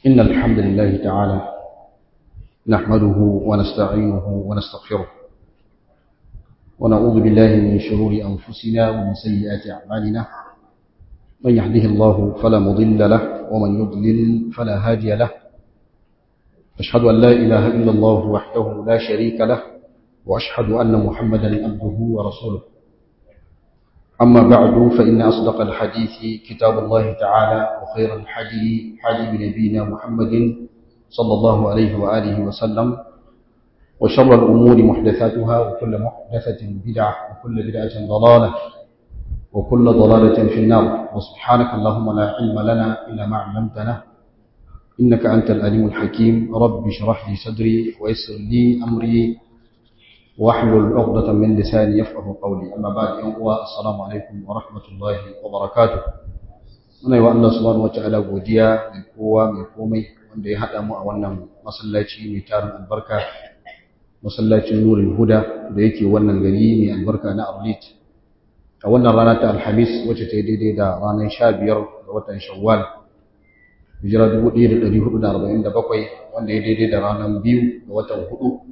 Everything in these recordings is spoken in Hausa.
إن الحمد لله تعالى نحمده ونستعينه ونستغفره ونعوذ بالله من شرور أنفسنا ومن سيئات أعمالنا من يهده الله فلا مضل له ومن يضلل فلا هادي له أشهد أن لا إله إلا الله وحده لا شريك له وأشهد أن محمدا عبده ورسوله أما بعد فإن أصدق الحديث كتاب الله تعالى وخير الحدي حدي نبينا محمد صلى الله عليه وآله وسلم وشر الأمور محدثاتها وكل محدثة بدعة وكل بدعة ضلالة وكل ضلالة في النار وسبحانك اللهم لا علم لنا إلا ما علمتنا إنك أنت الأليم الحكيم رب اشرح لي صدري ويسر لي أمري واحلل عقدة من لساني يفقه قولي أما بعد يوم السلام عليكم ورحمة الله وبركاته muna yi wa Allah subhanahu wata'ala godiya mai kowa mai komai wanda ya haɗa mu a wannan masallaci mai tarin albarka masallacin nurin huda da yake wannan gari mai albarka na arlit a wannan rana ta alhamis wacce ta yi daidai da ranar sha biyar ga watan shawwal hijira 1447 wanda ya daidai da ranar biyu ga watan hudu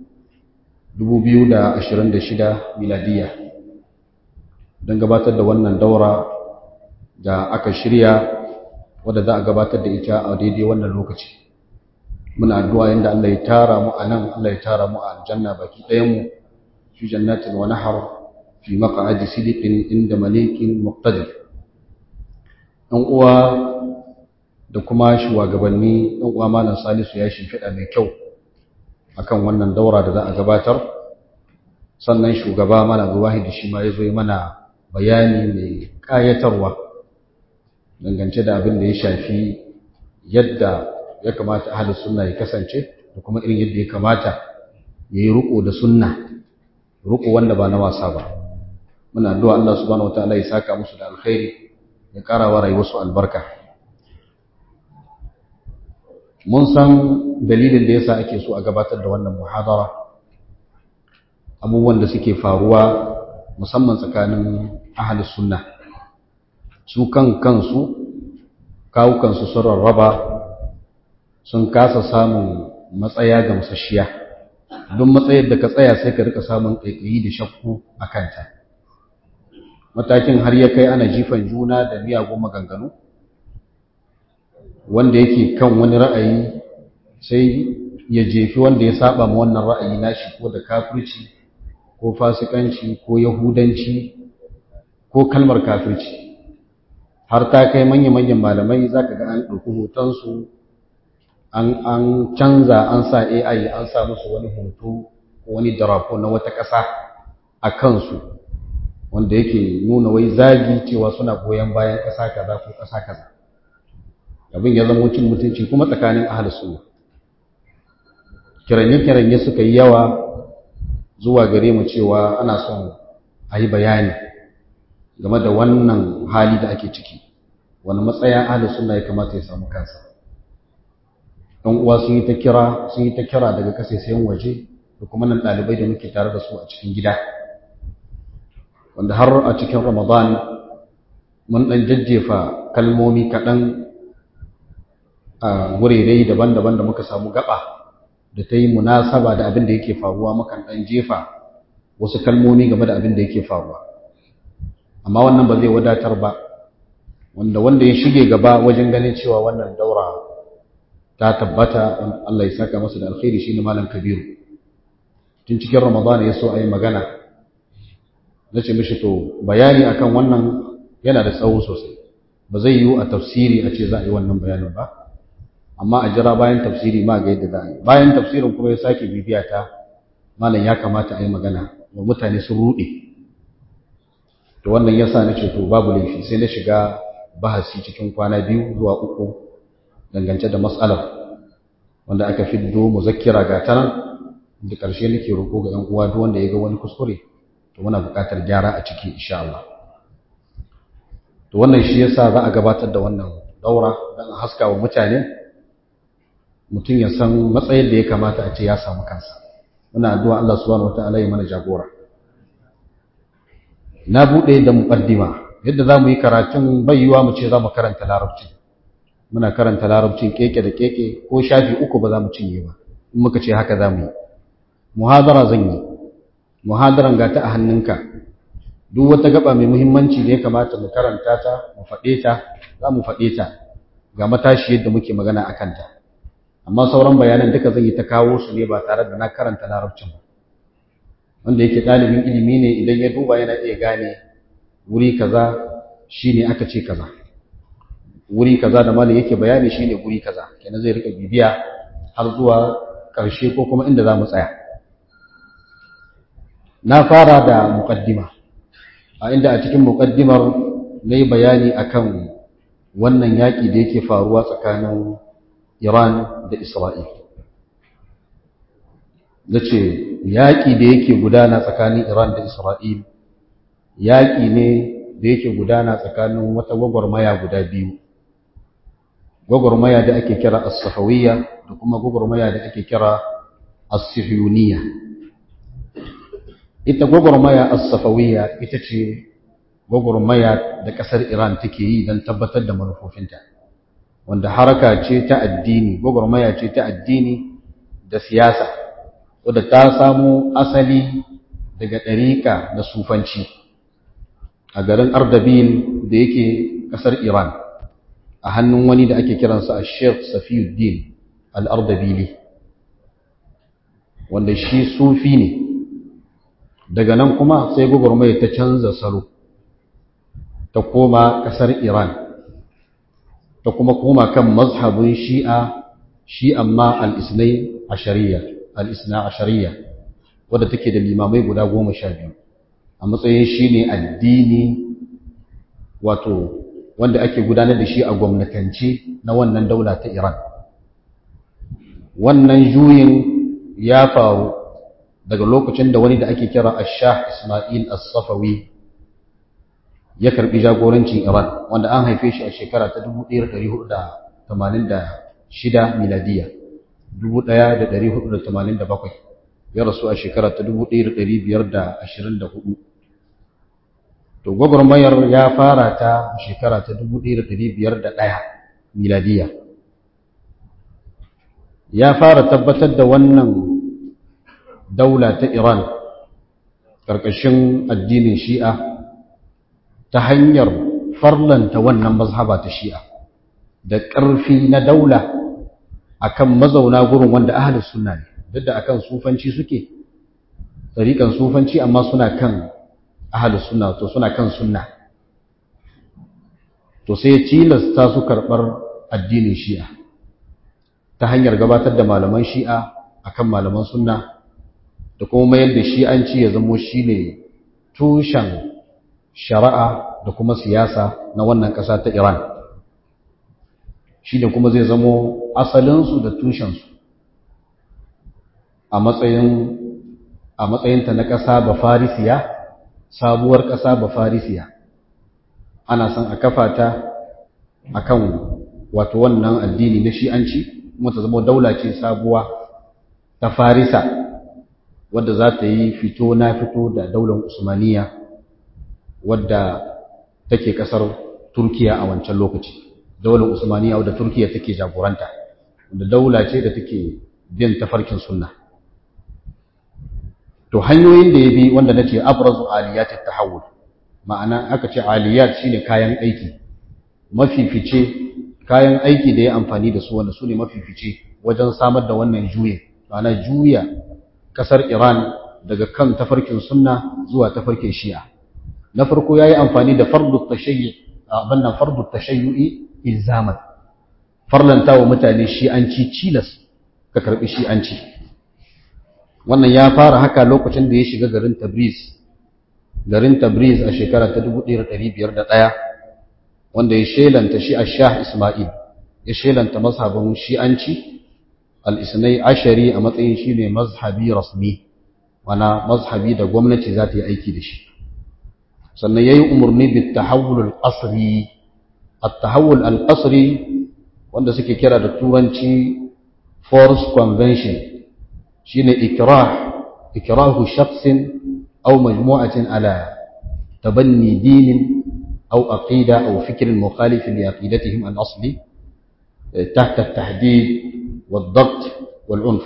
2026 miladiya don gabatar da wannan daura da aka shirya wadda za a gabatar da ita a daidai wannan lokaci muna addu'a yadda Allah ya tara mu a nan Allah ya tara mu a aljanna baki ɗayanmu fi jannatin wa nahar fi maq'adi sidiqin inda malikin muqtadir ɗan uwa da kuma shugabanni ɗan uwa malam Salisu ya shimfiɗa mai kyau akan wannan daura da za a gabatar sannan shugaba mana Abdullahi da shi ma ya zo mana bayani mai kayatarwa dangance da abin da ya shafi yadda ya kamata ahlus sunna ya kasance da kuma irin yadda ya kamata ya yi riko da sunna riko wanda ba na wasa ba muna addu'a Allah subhanahu wataala ya saka musu da alkhairi ya ƙara wa rayuwarsu albarka mun san dalilin da yasa ake so a gabatar da wannan muhadara abubuwan da suke faruwa musamman tsakanin ahlus sunna su kan kansu kawukansu sun rarraba sun kasa samun matsaya ga musashiya don matsayar da ka tsaya sai ka rika samun ƙaiƙayi da shakku a kanta matakin har ya kai ana jifan juna da miyagun maganganu wanda yake kan wani ra'ayi sai ya jefi wanda ya saba ma wannan ra'ayi nashi ko da kafirci ko fasikanci ko yahudanci ko kalmar kafirci har ta kai manya-manyan malamai za ka ga an ɗauki hotonsu an canza an sa ai an sa musu wani hoto ko wani darafo na wata ƙasa a kansu wanda yake nuna wai zagi cewa suna goyon bayan ƙasa kaza ko ƙasa kaza abin ya zama cin mutunci kuma tsakanin ahal sunna kiranye-kiranye suka yi yawa zuwa gare mu cewa ana son a yi bayani game da wannan hali da ake ciki wani matsayin ahli sunna ya kamata ya samu kansa ɗan uwa sun yi ta kira sun yi ta kira daga kasaisayen waje da kuma nan ɗalibai da muke tare da su a cikin gida wanda har a cikin ramadan mun ɗan jajjefa kalmomi kaɗan a wurare daban-daban da muka samu gaba da ta yi munasaba da abin da yake faruwa mukan ɗan jefa wasu kalmomi game da abin da yake faruwa amma wannan ba zai wadatar ba wanda wanda ya shige gaba wajen ganin cewa wannan daura ta tabbata Allah ya saka masa da alkhairi shine malam kabiru tun cikin ramadana ya so a yi magana na ce mishi to bayani akan wannan yana da tsawo sosai ba zai yiwu a tafsiri a ce za a yi wannan bayanin ba amma a jira bayan tafsiri ma ga yadda za a yi bayan tafsirin kuma ya sake bibiya ta malam ya kamata a yi magana wa mutane sun ruɗe to wannan yasa na ce to babu laifi sai na shiga bahasi cikin kwana biyu zuwa uku dangance da matsalar wanda aka fiddo muzakkira ga ta nan da ƙarshe nake roƙo ga 'yan uwa duk wanda ya ga wani kuskure to muna buƙatar gyara a ciki insha Allah to wannan shi yasa za a gabatar da wannan daura don a haska wa mutane mutum ya san matsayin da ya kamata a ce ya samu kansa muna addu'a Allah subhanahu wataala ya mana jagora na buɗe da muqaddima yadda za mu yi karatun bayyuwa mu ce za mu karanta larabci muna karanta larabcin keke da keke ko shafi uku ba za mu cinye ba in muka ce haka za mu yi muhadara zan yi muhadaran ga ta a hannunka duk wata gaba mai muhimmanci da ya kamata mu karanta ta mu faɗe ta za mu faɗe ta ga matashi yadda muke magana a kanta amma sauran bayanan duka zan yi ta kawo su ne ba tare da na karanta larabcin ba wanda yake ɗalibin ilimi ne idan ya duba yana iya gane wuri kaza shine aka ce kaza wuri kaza da malam yake bayani shine wuri kaza kenan zai rika bibiya har zuwa ƙarshe ko kuma inda za mu tsaya na fara da muƙaddima a inda a cikin muƙaddimar na yi bayani akan wannan yaƙi da yake faruwa tsakanin Iran da Isra'il. Na ce, yaƙi da yake gudana tsakanin Iran da Isra'il, yaƙi ne da yake gudana tsakanin wata gwagwarmaya guda biyu. Gwagwarmaya da ake kira As-Safawiyya da kuma gwagwarmaya da ake kira As-Sihiyuniya. Ita gwagwarmaya As-Safawiyya ita ce gwagwarmaya da ƙasar Iran take yi don tabbatar da manufofinta. wanda haraka ce ta addini gwagwarmaya ce ta addini da siyasa wadda ta samo asali daga ɗariƙa da sufanci a garin ardabil da yake ƙasar iran a hannun wani da ake kiransa a sheikh safiyuddin al'ardabili wanda shi sufi ne daga nan kuma sai gwagwarmaya ta canza salo ta koma ƙasar iran ta kuma koma kan mazhabin shi'a shi amma al'isnai ashariya al'isna ashariya wadda take da limamai guda goma sha biyu a matsayin shi ne addini wato wanda ake gudanar da shi a gwamnatance na wannan daula ta iran wannan juyin ya faru daga lokacin da wani da ake kira ashah ismail as-safawi ya karbi jagorancin Iran wanda an haife shi a shekara ta 1486 miladiya 1487 ya rasu a shekara ta 1524 to gwagwarmayar ya fara ta shekara ta 1501 miladiya ya fara tabbatar da wannan daula ta Iran ƙarƙashin addinin Shi'a ta hanyar farlanta wannan mazhaba ta shi'a da ƙarfi na daula akan mazauna gurin wanda ahlus sunna ne duk da akan sufanci suke tsarikan sufanci amma suna kan ahlus sunna to suna kan sunna to sai tilasta su karɓar addinin shi'a ta hanyar gabatar da malaman shi'a akan malaman sunna da kuma mayar da shi'anci ya zamo shine tushen shari'a da kuma siyasa na wannan ƙasa ta Iran shi da kuma zai zamo asalinsu da tushensu a matsayin a matsayinta na ƙasa ba farisiya sabuwar ƙasa ba farisiya ana son a kafa ta akan wato wannan addini na shi'anci kuma ta zama daula ce sabuwa ta farisa wadda za ta yi fito na fito da daular usmaniya wadda take kasar Turkiya a wancan lokaci daular Usmaniya wadda Turkiya take jagoranta da daula ce da take bin tafarkin sunna to hanyoyin da ya bi wanda nace abrazu aliyat at-tahawul ma'ana aka ce aliyat shine kayan aiki mafifice kayan aiki da ya amfani da su wanda su ne mafifice wajen samar da wannan juye ma'ana juya kasar Iran daga kan tafarkin sunna zuwa tafarkin shi'a na farko yayi amfani da fardu tashayyu abannan fardu tashayyu'i ilzaman farlanta wa mutane shi'anci cilas ka karbi shi'anci wannan ya fara haka lokacin da ya shiga garin Tabriz garin Tabriz a shekara ta 1501 wanda ya shelanta shi a Shah Ismail ya shelanta mazhabin shi'anci al-isnai ashari a matsayin shine mazhabi rasmi wana mazhabi da gwamnati za ta yi aiki da shi sannan yayi umarni bit tahawul al-qasri at-tahawul al-qasri wanda suke kira da turanci force convention shine ikrah ikrahu shakhsin aw majmu'atin ala tabanni dinin aw aqida aw fikrin mukhalif li aqidatihim al-asli tahta tahdid wad-dabt wal-unf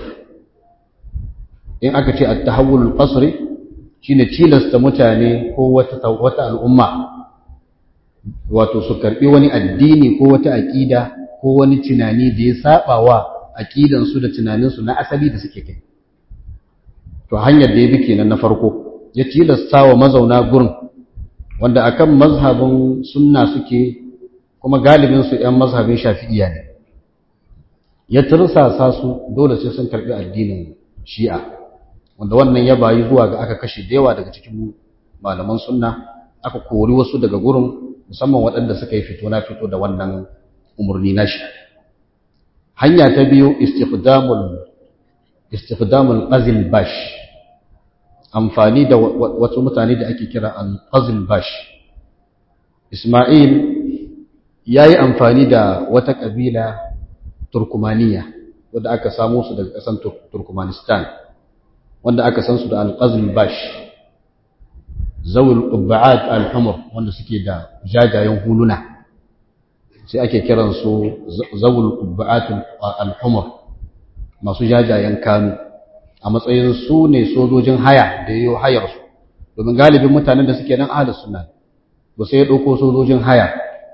in aka ce at-tahawul al-qasri shine tilasta mutane ko wata wata al'umma wato su karbi wani addini ko wata aqida ko wani tunani da ya saba wa aqidan su da tunanin su na asali da suke kai to hanyar da ya bi kenan na farko ya tilasta wa mazauna gurin wanda akan mazhabin sunna suke kuma galibin su ƴan mazhabin shafi'iyya ne ya tursasa su dole sai sun karbi addinin shi'a wanda wannan ya bayi zuwa ga aka kashe da yawa daga cikin malaman sunna aka kori wasu daga gurin musamman waɗanda suka yi fito na fito da wannan umarni nashi hanya ta biyu istifdamul istifdamul qazil bash amfani da wasu mutane da ake kira al-qazil bash Isma'il yayi amfani da wata kabila Turkumaniya wanda aka samu su daga ƙasar Turkmanistan wanda aka san su da al-qazil bash zawul qubba'at al-humr wanda suke da jajayen huluna sai ake kiran su zawul qubba'at al-humr masu jajayen kanu a matsayin su ne sojojin haya da yayo hayar su domin galibin mutanen da suke nan ahlus sunna ba sai ya dauko sojojin haya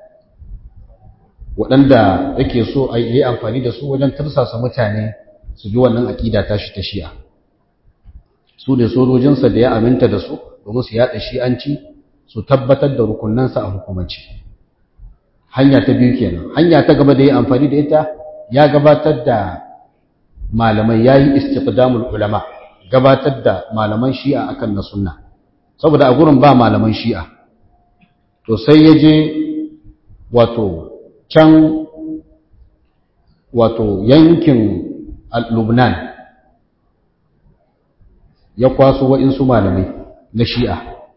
waɗanda yake so a yi amfani da su wajen tursasa mutane su bi wannan aƙida tashi ta shi'a su ne sojojinsa da ya aminta da su domin su yaɗa shi'anci su tabbatar da rukunansa a hukumanci hanya ta biyu kenan hanya ta gaba da ya amfani da ita ya gabatar da malamai ya yi istiqdamul ulama gabatar da malaman shi'a akan na sunna saboda a gurin ba malaman shi'a to sai ya je wato can wato yankin lubnan ya kwaso wa'insu malamai na shi'a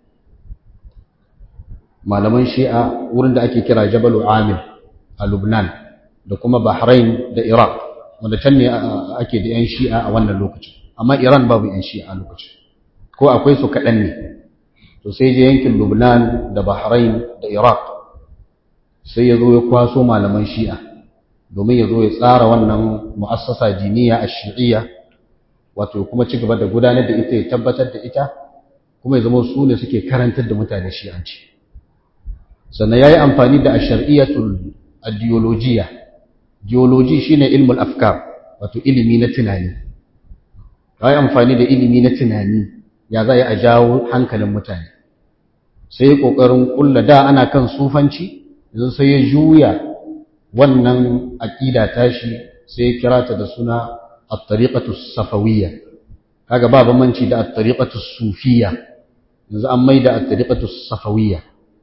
malaman shi'a wurin da ake kira jabalu amir a lubnan da kuma bahrain da iraq wanda can ne ake da 'yan shi'a a wannan lokacin amma iran babu 'yan shi'a a lokacin ko akwai su kaɗan ne to sai je yankin lubnan da bahrain da iraq sai ya zo ya kwaso malaman shi'a domin ya zo ya tsara wannan mu'assasa diniya a shi'iyya wato kuma ci gaba da gudanar da ita ya tabbatar da ita kuma ya zama su ne suke karantar da mutane shi'anci sannan ya yi amfani da ashariyatul ideologiya geology shine ilmul afkar wato ilimi na tunani ya yi amfani da ilimi na tunani ya za a jawo hankalin mutane sai ya ƙoƙarin ƙulla da ana kan sufanci yanzu sai ya juya wannan aƙida tashi sai ya kira ta da suna at-tariqatu safawiyya kaga ba bambanci da at-tariqatu sufiyya yanzu an maida at-tariqatu safawiyya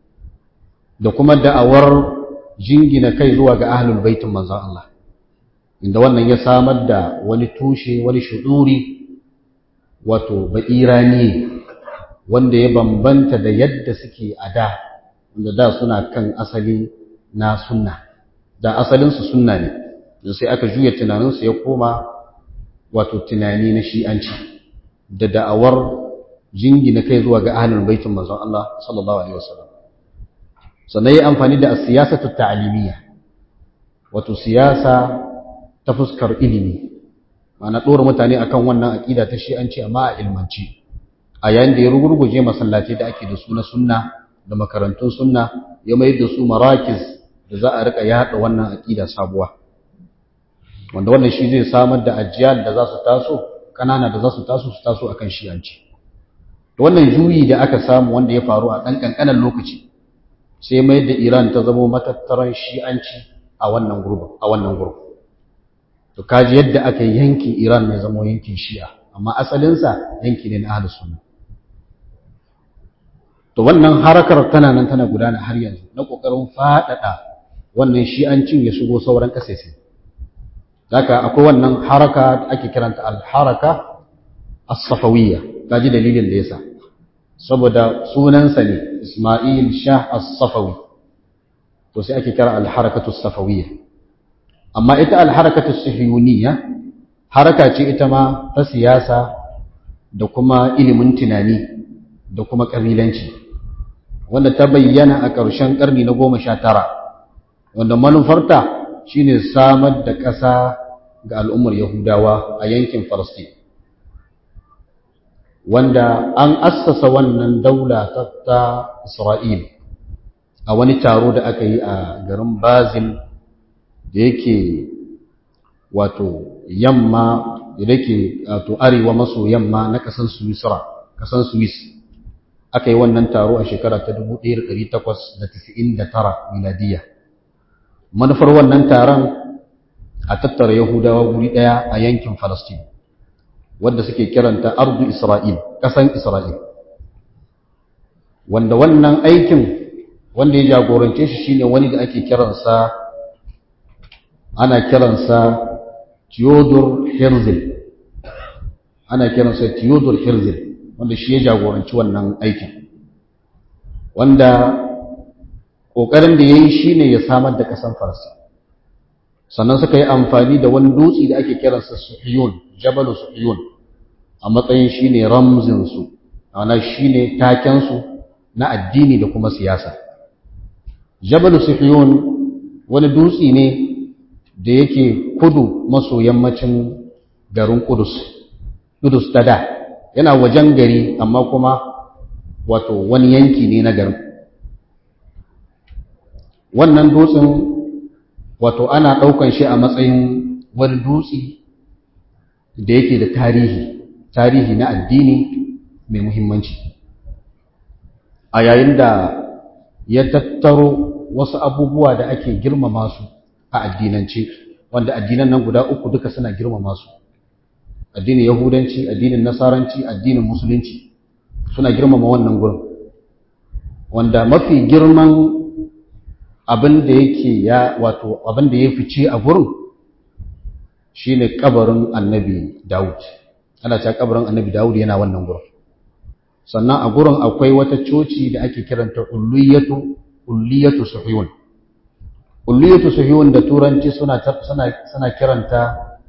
da kuma da'awar jingina kai zuwa ga ahlul baitin manzon Allah inda wannan ya samar da wani tushe wani shuduri wato ba'irani wanda ya bambanta da yadda suke a da wanda da suna kan asali na sunna da asalinsu sunna ne da sai aka juya tunaninsu ya koma wato tunani na shi'anci da da'awar jingina kai zuwa ga ahlul baitin manzon Allah sallallahu alaihi wasallam sannan yi amfani da siyasatu ta'limiyya wato siyasa ta fuskar ilimi ma'ana ɗora mutane akan wannan aƙida ta shi'anci amma a ilmanci a yayin da ya rugurguje masallatai da ake da su na sunna da makarantun sunna ya mai da su marakiz da za a rika yaɗa wannan aƙida sabuwa wanda wannan shi zai samar da ajiyar da za su taso ƙanana da za su taso su taso akan shi'anci wannan juyi da aka samu wanda ya faru a ɗan ƙanƙanan lokaci sai mai da Iran ta zama matattaran shi'anci a wannan gurbin a wannan gurbin to kaji yadda aka yankin Iran mai zama yankin Shi'a amma asalinsa yanki ne na Ahlus Sunna to wannan harakar tana nan tana gudana har yanzu na kokarin fadada wannan shi'ancin ya shigo sauran kasashe haka akwai wannan haraka da ake kiranta al-haraka as-safawiyya kaji dalilin da yasa saboda sunansa ne Ismail Shah As-Safawi to sai ake kira al-harakatu as-safawiyya amma ita al-harakatu as-sihiyuniyya haraka ce ita ma ta siyasa da kuma ilimin tunani da kuma kabilanci wanda ta bayyana a ƙarshen ƙarni na 19 wanda manufarta shine samar da ƙasa ga al'ummar Yahudawa a yankin Falastin wanda an assasa wannan daula ta Isra'il a wani taro da aka yi a garin Bazil da yake wato yamma da yake wato arewa maso yamma na ƙasar Swisra ƙasar Swiss aka yi wannan taro a shekara ta 1899 miladiya manufar wannan taron a tattara Yahudawa guri ɗaya a yankin Falastin wadda suke kiranta ardu Isra'il ƙasan Isra'il wanda wannan aikin wanda ya jagorance shi shine wani da ake kiransa ana kiransa Theodor Herzl ana kiransa Theodor Herzl wanda shi ya jagoranci wannan aikin wanda ƙoƙarin da ya yi shi ne ya samar da ƙasan farsa sannan suka yi amfani da wani dutse da ake kiransa suhiyun jabalu suhiyun a matsayin shi ne ramzinsu ana shi ne takensu na addini da kuma siyasa jabalu suhiyun wani dutse ne da yake kudu maso yammacin garin kudus kudus ta da yana wajen gari amma kuma wato wani yanki ne na garin wannan dutsen wato ana ɗaukan shi a matsayin wani dutse da yake da tarihi tarihi na addini mai muhimmanci a yayin da ya tattaro wasu abubuwa da ake girmama su a addinance wanda addinan nan guda uku duka suna girmama su addinin yahudanci addinin nasaranci addinin musulunci suna girmama wannan gurin wanda mafi girman abin da yake ya wato abin da ya fice a gurin shine kabarin annabi Dawud ana cewa kabarin annabi Dawud yana wannan gurin sannan a gurin akwai wata coci da ake kiranta ulliyatu ulliyatu suhiyun ulliyatu suhiyun da turanci suna suna suna kiranta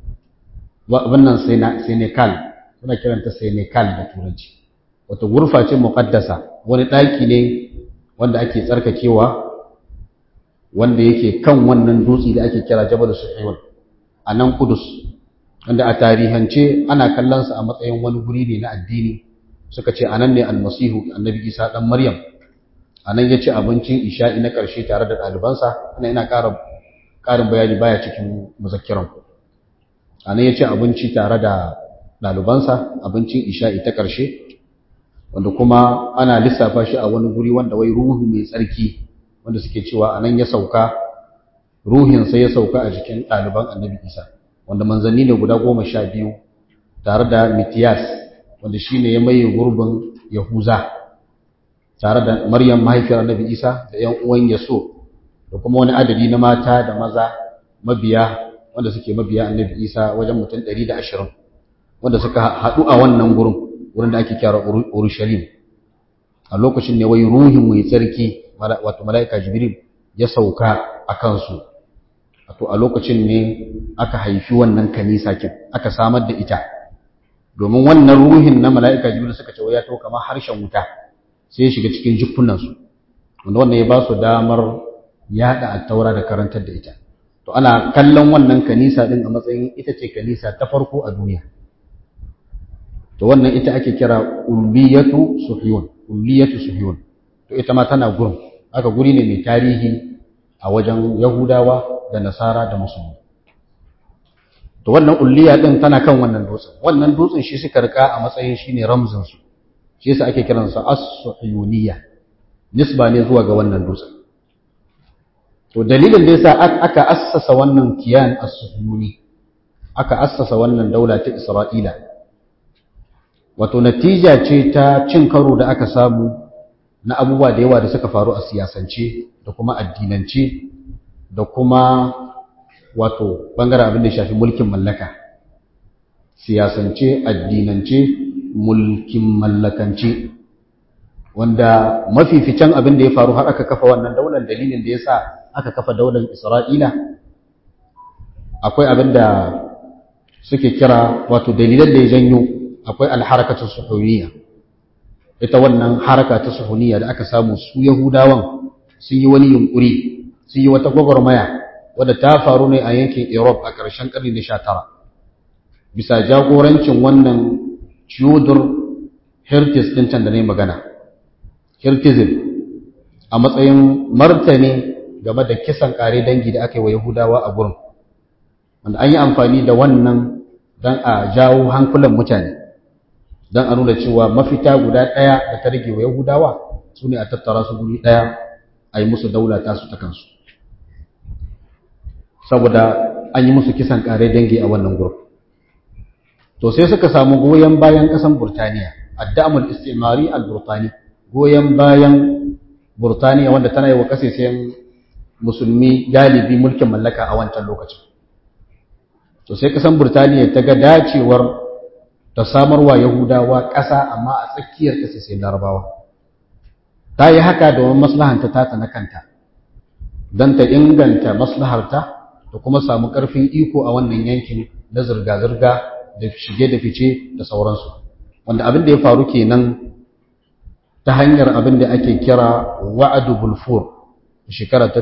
wannan Senegal suna kiranta Senegal da turanci wata gurfa ce muqaddasa wani daki ne wanda ake tsarkakewa wanda yake kan wannan dutse da ake kira Jabal Suhayl a nan Kudus wanda a tarihance ana kallon sa a matsayin wani guri ne na addini suka ce anan ne almasihu annabi Isa dan Maryam anan ya ci abincin isha'i na ƙarshe tare da ɗalibansa ana ina ƙara ƙarin bayani baya cikin muzakkiran ku anan ya ci abinci tare da ɗalibansa abincin isha'i ta ƙarshe wanda kuma ana lissafa shi a wani guri wanda wai ruhu mai tsarki wanda suke cewa anan ya sauka ruhinsa ya sauka a jikin ɗaliban annabi isa wanda manzanni ne guda goma sha biyu tare da mitiyas wanda shi ne ya maye gurbin yahuza tare da maryam mahaifiyar annabi isa da yan uwan yaso da kuma wani adadi na mata da maza mabiya wanda suke mabiya annabi isa wajen mutum ɗari da ashirin wanda suka haɗu a wannan gurin wurin da ake kyara urushalim a lokacin ne wai ruhin mai tsarki wato mala'ika jibril ya sauka a kansu wato a lokacin ne aka haifi wannan kanisa kin aka samar da ita domin wannan ruhin na mala'ika jibril suka ce ya to kamar harshen wuta sai ya shiga cikin jikunansu wanda wannan ya ba su damar yada attaura da karantar da ita to ana kallon wannan kanisa din a matsayin ita ce kanisa ta farko a duniya to wannan ita ake kira ulliyatu suhyun ulliyatu suhyun to ita ma tana gurin aka guri ne mai tarihi a wajen yahudawa da nasara da musulmi to wannan ulliya din tana kan wannan dutsen wannan dutsen shi suka rika a matsayin shine ramzin su shi yasa ake kiransa as-suhyuniyya nisba ne zuwa ga wannan dutsen to dalilin da yasa aka assasa wannan kiyan as-suhyuni aka assasa wannan daula ta Isra'ila wato natija ce ta cin karo da aka samu na abubuwa da yawa da suka faru a siyasance da kuma addinance da kuma wato bangaren abin da ya shafi mulkin mallaka siyasance addinance mulkin mallakance wanda mafificin abin da ya faru har aka kafa wannan daular dalilin da ya sa aka kafa daular isra'ila akwai abin da suke kira wato dalilan da ya janyo akwai alharakatun suhuniya ita wannan haraka ta suhuniya da aka samu su yahudawan sun yi wani yunkuri sun yi wata gwagwarmaya wadda ta faru ne a yankin Europe a ƙarshen ƙarni na 19 bisa jagorancin wannan Theodor Herzl din can da ne magana Herzl a matsayin martani game da kisan kare dangi da aka yi wa Yahudawa a gurin wanda an yi amfani da wannan don a jawo hankulan mutane don a nuna cewa mafita guda ɗaya da ta rage wa Yahudawa su ne a tattara su guri ɗaya a yi musu daula tasu ta kansu saboda an yi musu kisan kare dangi a wannan gurin to sai suka samu goyon bayan ƙasan Burtaniya addamul istimari al-Burtani goyon bayan Burtaniya wanda tana yi wa kasashen musulmi galibi mulkin mallaka a wancan lokacin to sai kasan Burtaniya ta ga dacewar ta samarwa Yahudawa ƙasa amma a tsakiyar kasashen Larabawa ta yi haka domin maslahanta ta ta na kanta don ta inganta maslaharta da kuma samu ƙarfin iko a wannan yankin na zirga-zirga da shige da fice da sauransu wanda abin da ya faru kenan ta hanyar abin da ake kira wa'adu bulfur shekara ta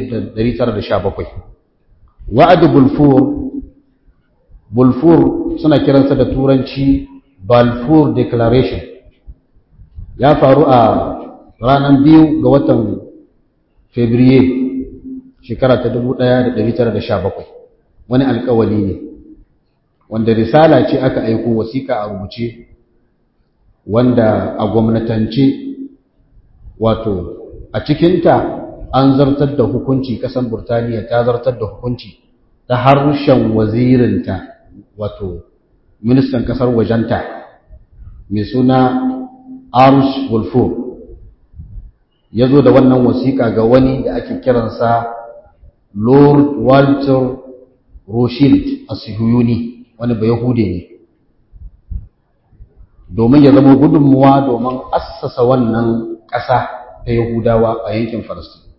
1917 wa'adu bulfur bulfur suna kiransa da turanci balfour declaration ya faru a ranar biyu ga watan fabriye shekara ta 1917 wani alkawali ne wanda risala ce aka aiko wasiƙa a rubuce wanda a gwamnatance wato a cikinta an zartar da hukunci ƙasar burtaniya ta zartar da hukunci ta harshen wazirinta wato ministan ƙasar wajenta mai suna arush wolfo ya zo da wannan wasiƙa ga wani da ake kiransa lord walter rothschild a sihuyuni wani ba yahude ne domin ya zama gudunmuwa domin assasa wannan ƙasa ta yahudawa a yankin falastin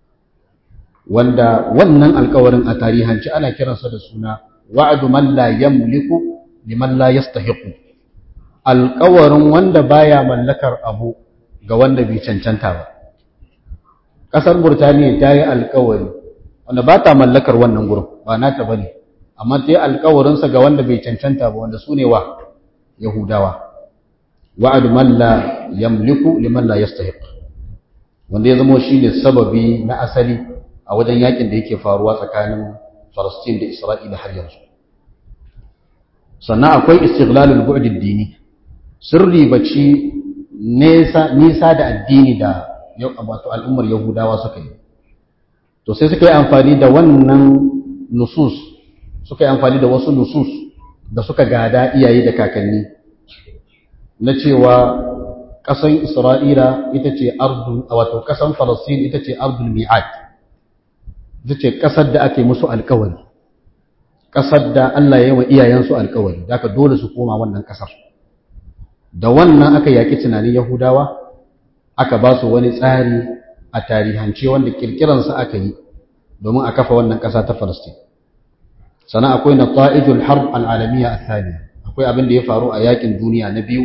wanda wannan alkawarin a tarihanci ana kiransa da suna wa'adu man la yamliku liman la yastahiqu alkawarin wanda baya mallakar abu ga wanda bai cancanta ba ƙasar burtaniya ta yi alkawari wanda ba ta mallakar wannan gurin ba nata bane amma ta yi alkawarinsa ga wanda bai cancanta ba wanda su ne wa yahudawa wa'adu man la yamliku liman la yastahiq wanda ya zama shi ne sababi na asali a wajen yakin da yake faruwa tsakanin Falastin da Isra'ila har yanzu sannan akwai istighlalul bu'd ad-dini sirri baci nisa nisa da addini da yau wato al'ummar Yahudawa suka yi to sai suka yi amfani da wannan nusus suka yi amfani da wasu nusus da suka gada iyaye da kakanni na cewa ƙasan Isra'ila ita ce ardu wato ƙasan Falastin ita ce ardul mi'ad ita ce ƙasar da ake musu alkawari ƙasar da Allah ya yi wa iyayensu alkawari da aka dole su koma wannan ƙasar da wannan aka yaƙi tunanin Yahudawa aka ba su wani tsari a tarihance wanda kirkiransa aka yi domin a kafa wannan ƙasa ta Falastin sannan akwai na ta'ijul harb al'alamiya a thaniya akwai abin da ya faru a yaƙin duniya na biyu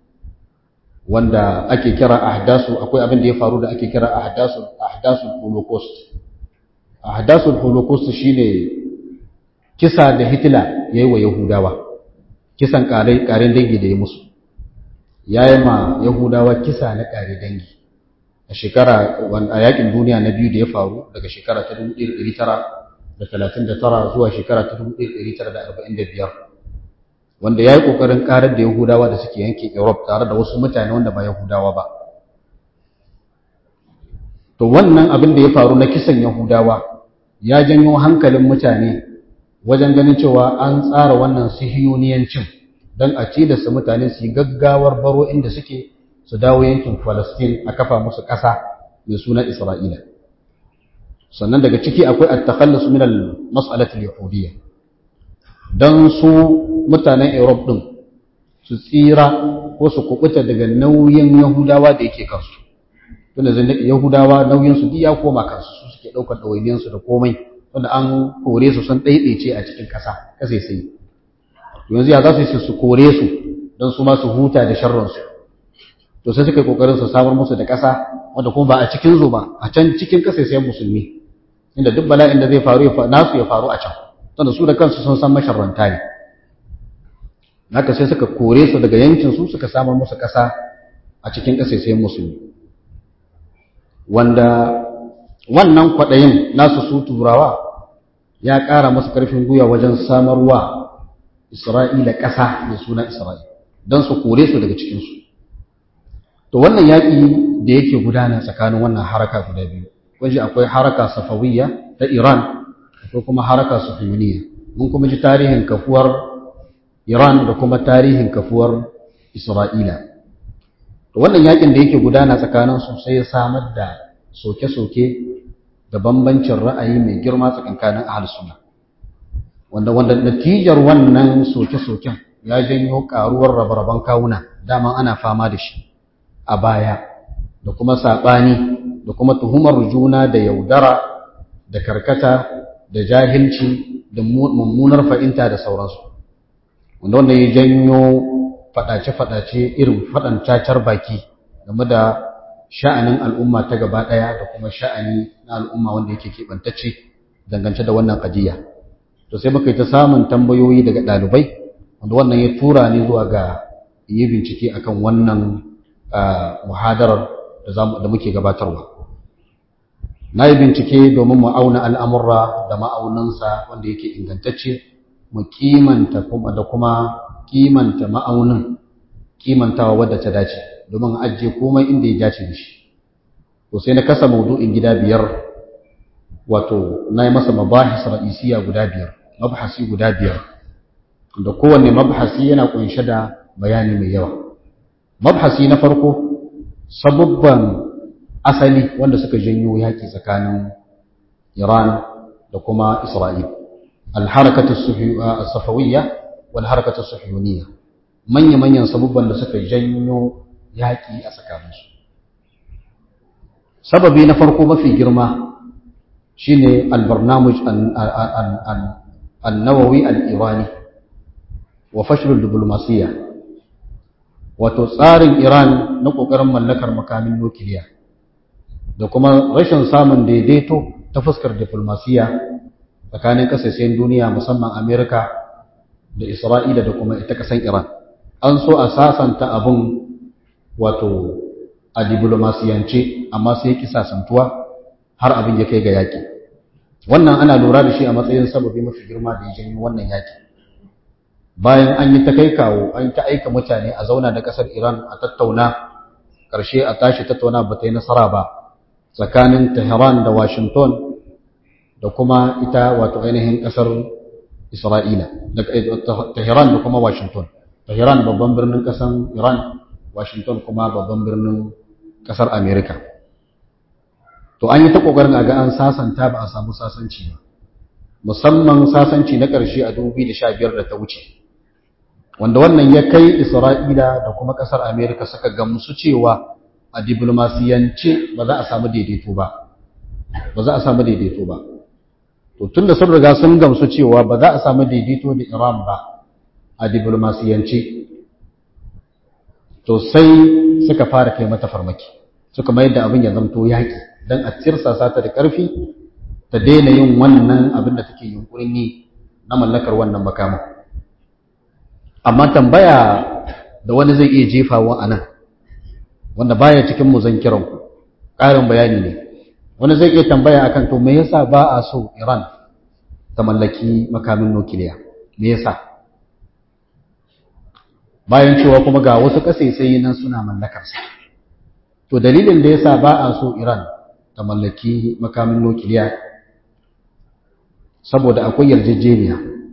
wanda ake kira ahdasu akwai abin da ya faru da ake kira ahdasu ahdasul holocaust ahdasul holocaust shine kisa da Hitler yayi wa Yahudawa kisan kare karen dangi da ya musu yayi ma Yahudawa kisa na kare dangi a shekara a yakin duniya na biyu da ya faru daga shekara ta 1939 zuwa shekara ta 1945 wanda yayi kokarin karar da Yahudawa da suke yankin Europe tare da wasu mutane wanda ba Yahudawa ba to wannan abin da ya faru na kisan Yahudawa ya janyo hankalin mutane wajen ganin cewa an tsara wannan sihiyoniyancin don a ci da su mutane su yi gaggawar baro inda suke su dawo yankin Falastin a kafa musu ƙasa mai suna Isra'ila sannan daga ciki akwai at-takhallus min al-mas'alat al-yahudiyya dan su mutanen Europe din su tsira ko su kubuta daga nauyin Yahudawa da yake kansu tunda zan Yahudawa nauyin su ya koma kansu su suke daukar dawainiyan su da komai wanda an kore su sun daidaice a cikin kasa kasai sai yanzu ya za su yi su kore su don su ma su huta da sharrin su to sai suka yi kokarin su samar musu da kasa wanda kuma ba a cikin zo ba a can cikin kasai sai musulmi inda duk bala'in da zai faru nasu ya faru a can tunda su da kansu sun san masharranta ne haka sai suka kore su daga yankin su suka samar musu ƙasa a cikin ƙasashen musulmi wanda wannan kwaɗayin nasu su turawa ya ƙara masu ƙarfin gwiwa wajen samarwa isra'ila ƙasa mai suna isra'ila don su kore su daga cikinsu to wannan yaƙi da yake gudana tsakanin wannan haraka guda biyu kunji akwai haraka safawiyya ta iran akwai kuma haraka sufiyuniya mun kuma ji tarihin kafuwar iran da kuma tarihin kafuwar isra'ila to wannan yaƙin da yake gudana tsakanin su sai ya samar da soke-soke da bambancin ra'ayi mai girma tsakankanin ahlus sunna wanda wanda natijar wannan soke-soken ya janyo karuwar rabe-raben kawuna dama ana fama da shi a baya da kuma saɓani da kuma tuhumar juna da yaudara da karkata da jahilci da mummunar fa'inta da sauransu wanda wanda ya janyo faɗace-faɗace irin faɗan cacar baki game da sha'anin al'umma ta gaba ɗaya da kuma sha'ani na al'umma wanda yake keɓantacce dangance da wannan ƙadiyya to sai muka yi ta samun tambayoyi daga ɗalibai wanda wannan ya tura ni zuwa ga yi bincike akan wannan muhadarar da muke gabatarwa na yi bincike domin mu auna al'amurra da ma'aunansa wanda yake ingantacce mu kimanta da kuma kimanta ma'aunin kimantawa wadda ta dace domin ajiye komai inda ya dace da shi to sai na kasa maudu'in gida biyar wato na yi masa mabahis ra'isiya guda biyar mabhasi guda biyar da kowanne mabhasi yana kunshe da bayani mai yawa mabhasi na farko sabubban asali wanda suka janyo yaƙi tsakanin Iran da kuma Isra'il al-harakatu as-safawiyya wal harakatu as-sufyuniyya manya-manyan sabubban da suka janyo yaƙi a tsakaninsu sababi na farko mafi girma shine al-barnamuj an-nawawi al-irani wa fashl al-diplomasiyya wato tsarin Iran na kokarin mallakar makamin nukiliya da kuma rashin samun daidaito ta fuskar diplomasiyya tsakanin kasashen duniya musamman Amerika da Isra'ila da kuma ita kasan Iran an so a sasanta abun wato a diplomasiyance amma sai ki sasantuwa har abin ya kai ga yaki wannan ana lura da shi a matsayin sababi mafi girma da ya janyo wannan yaki bayan an yi ta kai kawo an ta aika mutane a zauna da kasar Iran a tattauna ƙarshe a tashi tattauna ba ta yi nasara ba tsakanin Tehran da Washington da kuma ita wato ainihin kasar Isra'ila da Tehran da kuma Washington Tehran babban birnin kasar Iran Washington kuma babban birnin kasar America to an yi ta kokarin a ga an sasanta ba a samu sasanci ba musamman sasanci na ƙarshe a 2015 da ta wuce wanda wannan ya kai Isra'ila da kuma ƙasar Amerika suka gamsu cewa a diplomasiyance ba za a samu daidaito ba ba za a samu daidaito ba to tunda sun riga sun gamsu cewa ba za a samu daidaito da Iran ba a diplomasiyance to sai suka fara kai mata farmaki suka mayar da abin ya zanto yaƙi don a tirsasa ta da ƙarfi ta daina yin wannan abin da take yunkurin yi na mallakar wannan makamin amma tambaya da wani zai iya jefawa a nan wanda baya cikin muzankiran ku ƙarin bayani ne wani zai iya tambaya akan to me yasa ba a so Iran ta mallaki makamin nukiliya me yasa bayan cewa kuma ga wasu ƙasaisayi nan suna mallakar sa to dalilin da yasa ba a so Iran ta mallaki makamin nukiliya saboda akwai yarjejeniya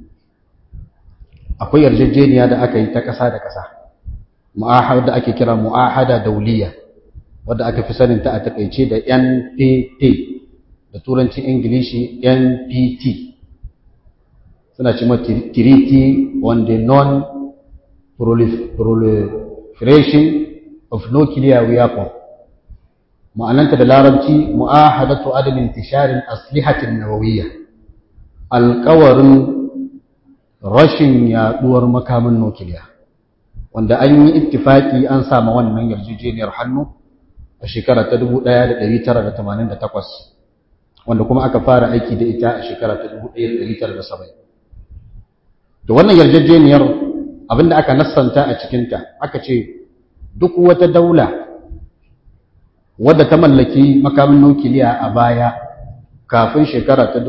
akwai yarjejeniya da aka yi ta ƙasa da ƙasa mu'ahada da ake kira mu'ahada dauliya wadda aka fi sanin ta a takaice da NPT da turancin Ingilishi NPT suna ce ma Treaty on the Non-Proliferation of Nuclear Weapon ma'ananta da larabci mu'ahadatu adam intisharin aslihatin nawawiyya alƙawarin rashin yaduwar makamin nukiliya wanda an yi ittifaki an sama wannan yarjejeniyar hannu a shekara ta 1988 wanda kuma aka fara aiki da ita a shekara ta 1970 to wannan yarjejeniyar abinda aka nassanta a cikinta aka ce duk wata daula wadda ta mallaki makamin nukiliya a baya kafin shekara ta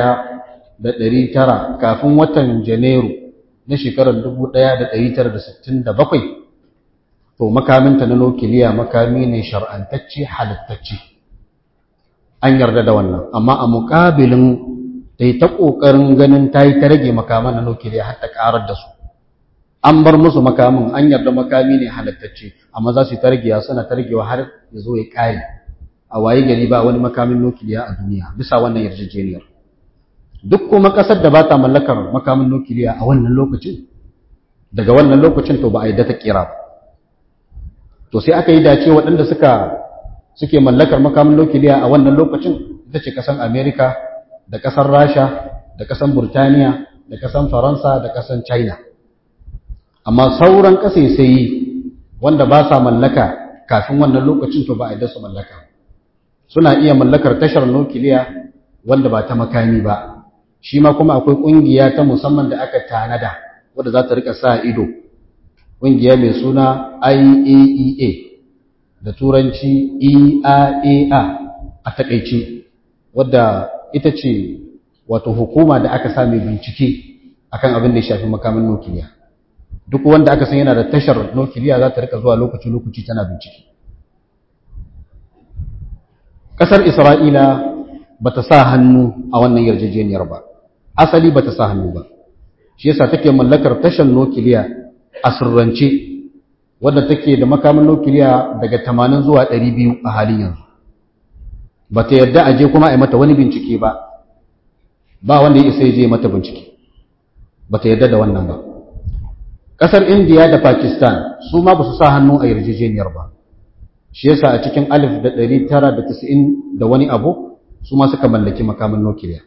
1900 kafin watan janairu na shekarar 1967 to makaminta na nukiliya makami ne shar'antacce halittacce an yarda da wannan amma a muƙabilin ta yi ta ƙoƙarin ganin ta yi ta rage makaman na nukiliya har ta ƙarar da su an bar musu makamin an yarda makami ne halittacce amma za su yi ta ragewa suna ta ragewa har ya zo ya ƙare a waye gari ba wani makamin nukiliya a duniya bisa wannan yarjejeniyar duk kuma ƙasar da ba ta mallakar makamin nukiliya a wannan lokacin daga wannan lokacin to ba a yi ta kira ba to sai aka yi dace waɗanda suka suke mallakar makamin nukiliya a wannan lokacin ita ce ƙasar amerika da ƙasar rasha da ƙasar burtaniya da ƙasar faransa da ƙasar china amma sauran ƙasaisayi wanda ba sa mallaka kafin wannan lokacin to ba a yi su mallaka suna iya mallakar tashar nukiliya wanda ba ta makami ba shi ma kuma akwai ƙungiya ta musamman da aka tanada wadda za ta rika sa ido ƙungiya mai suna IAEA da turanci EIAA a taƙaice wadda ita ce wato hukuma da aka sami bincike akan abin da ya shafi makamin nukiliya duk wanda aka san yana da tashar nukiliya za ta rika zuwa lokaci-lokaci tana bincike ƙasar isra'ila ba ta sa hannu a wannan yarjejeniyar ba asali ba ta sa hannu ba shi yasa take mallakar tashar nukiliya a sirrance wadda take da makamin nukiliya daga 80 zuwa 200 a halin yanzu ba ta yarda a je kuma a yi mata wani bincike ba ba wanda ya isa ya je mata bincike ba ta yarda da wannan ba ƙasar indiya da pakistan su ma ba su sa hannu a yarjejeniyar ba shi yasa a cikin alif da ɗari tara da tasa'in da wani abu su ma suka mallaki makamin nukiliya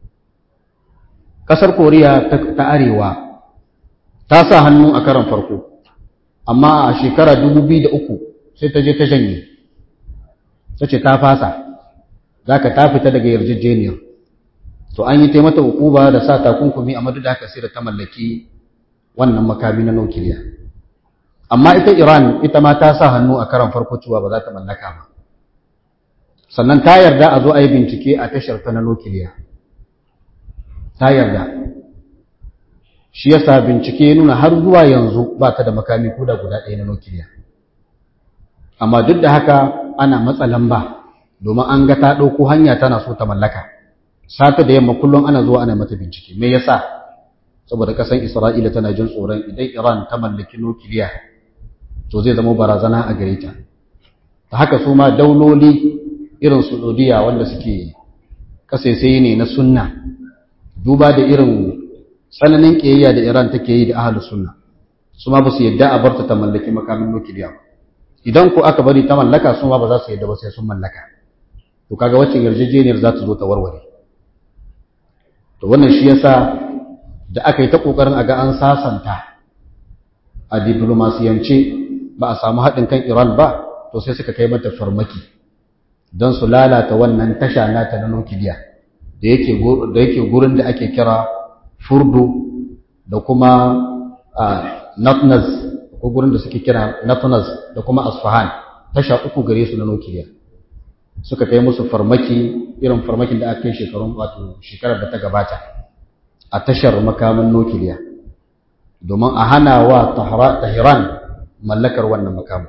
ƙasar koriya ta arewa ta sa hannu a karan farko amma a shekara uku sai ta je ta janye ta ce ta fasa za ka ta fita daga yarjejeniyar to an yi taimata hukuba da sa takunkumi a madu da haka sai da ta mallaki wannan makami na nukiliya amma ita iran ita ma ta sa hannu a karan farko cewa ba za ta mallaka ba sannan ta yarda a zo a yi bincike a tashar ta na nukiliya ta yarda shi yasa bincike ya nuna har zuwa yanzu ba ta da makami ko da guda ɗaya na nukiliya amma duk da haka ana matsa lamba domin an ga ta ɗauko hanya tana so ta mallaka sata da yamma kullum ana zuwa ana mata bincike me yasa saboda kasan isra'ila tana jin tsoron idan iran ta mallaki nukiliya to zai zama barazana a gare ta ta haka su ma dauloli irin saudiya wanda suke kasaisai ne na sunna duba da irin tsananin ƙiyayya da Iran take yi da ahalu sunna su ma ba su yadda a barta ta mallaki makamin nukiliya idan ko aka bari ta mallaka su ma ba za su yadda ba sai sun mallaka to kaga wacce yarjejeniyar za ta zo ta warware to wannan shi yasa da aka yi ta kokarin a ga an sasanta a diplomasiyance ba a samu haɗin kan Iran ba to sai suka kai mata farmaki don su lalata wannan tasha nata na nukiliya da yake gurin da ake kira furdu da kuma natnaz ko gurin da suke kira natnaz da kuma asfahan tasha uku gare su na nukiliya suka kai musu farmaki irin farmakin da aka yi shekarun wato shekarar da ta gabata a tashar makaman nukiliya domin a hana wa tahiran mallakar wannan makaman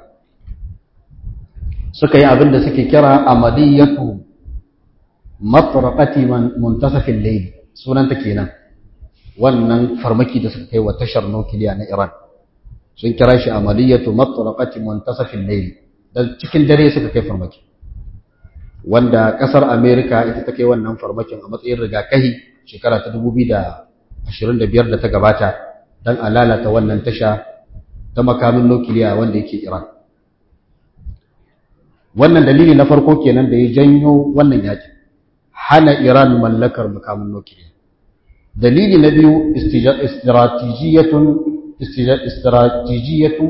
suka yi abin da suke kira amaliyatu matraqati muntasafin layl sunanta kenan wannan farmaki da suka kai wa tashar nukiliya na Iran sun kira shi amaliyatu matraqati muntasafin layl dan cikin dare suka kai farmaki wanda kasar America ita ta kai wannan farmakin a matsayin rigakahi shekara ta 2025 da ta gabata dan a lalata wannan tasha ta makamin nukiliya wanda yake Iran wannan dalili na farko kenan da ya janyo wannan yaki hana Iran mallakar makamin nukiliya dalili na biyu istratijiyatun istratijiyatu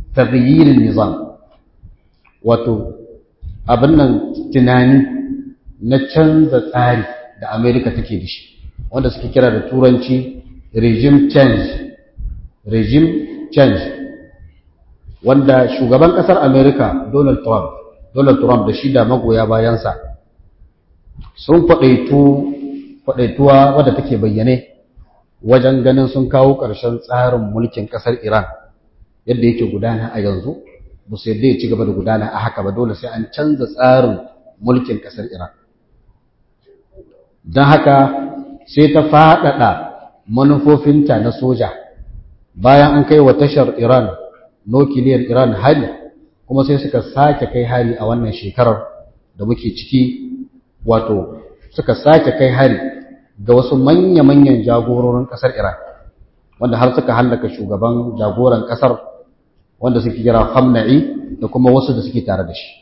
taghyir nizam wato abin nan tunani na canza tsari da amerika take da shi wanda suke kira da turanci regime change regime change wanda shugaban kasar amerika donald trump donald trump da shi da magoya bayansa sun kwaɗaituwa wadda take bayyane wajen ganin sun kawo ƙarshen tsarin mulkin ƙasar iran yadda yake gudana a yanzu ba su yadda ya ci gaba da gudana a haka ba dole sai an canza tsarin mulkin ƙasar iran don haka sai ta faɗaɗa manufofinta na soja bayan an kai wa tashar iran nukiliyar iran hari kuma sai suka sake kai hari a wannan shekarar da muke ciki wato suka sake kai hari ga wasu manya-manyan jagororin ƙasar iran wanda har suka hallaka shugaban jagoran ƙasar wanda suke kira hamna'i da kuma wasu da suke tare da shi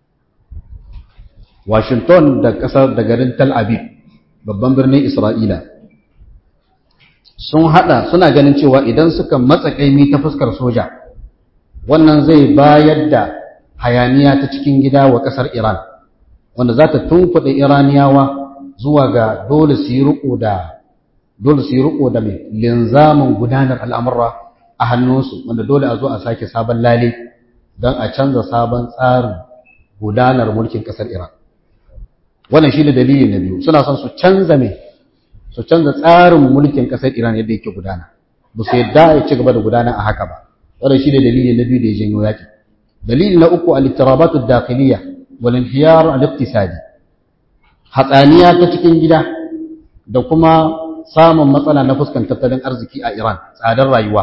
washington da ƙasar da garin tel aviv babban birnin isra'ila sun hada suna ganin cewa idan suka matsa kaimi ta fuskar soja wannan zai bayar da hayaniya ta cikin gida wa kasar Iran wanda za ta tunkuɗe Iraniyawa zuwa ga dole su yi riko da dole su yi riko da mai linzamin gudanar al'amura a hannunsu wanda dole a zo a sake sabon lale don a canza sabon tsarin gudanar mulkin kasar Iran wannan shi ne dalili na biyu suna son su canza mai su canza tsarin mulkin ƙasar Iran yadda yake gudana ba su yadda ya ci gaba da gudana a haka ba wannan shi ne dalili na biyu da ya janyo yaƙi dalili na uku al-ittirabatu ad-dakhiliyya wal inhiyar al-iqtisadi hatsaniya ta cikin gida da kuma samun matsala na fuskan tattalin arziki a Iran tsadar rayuwa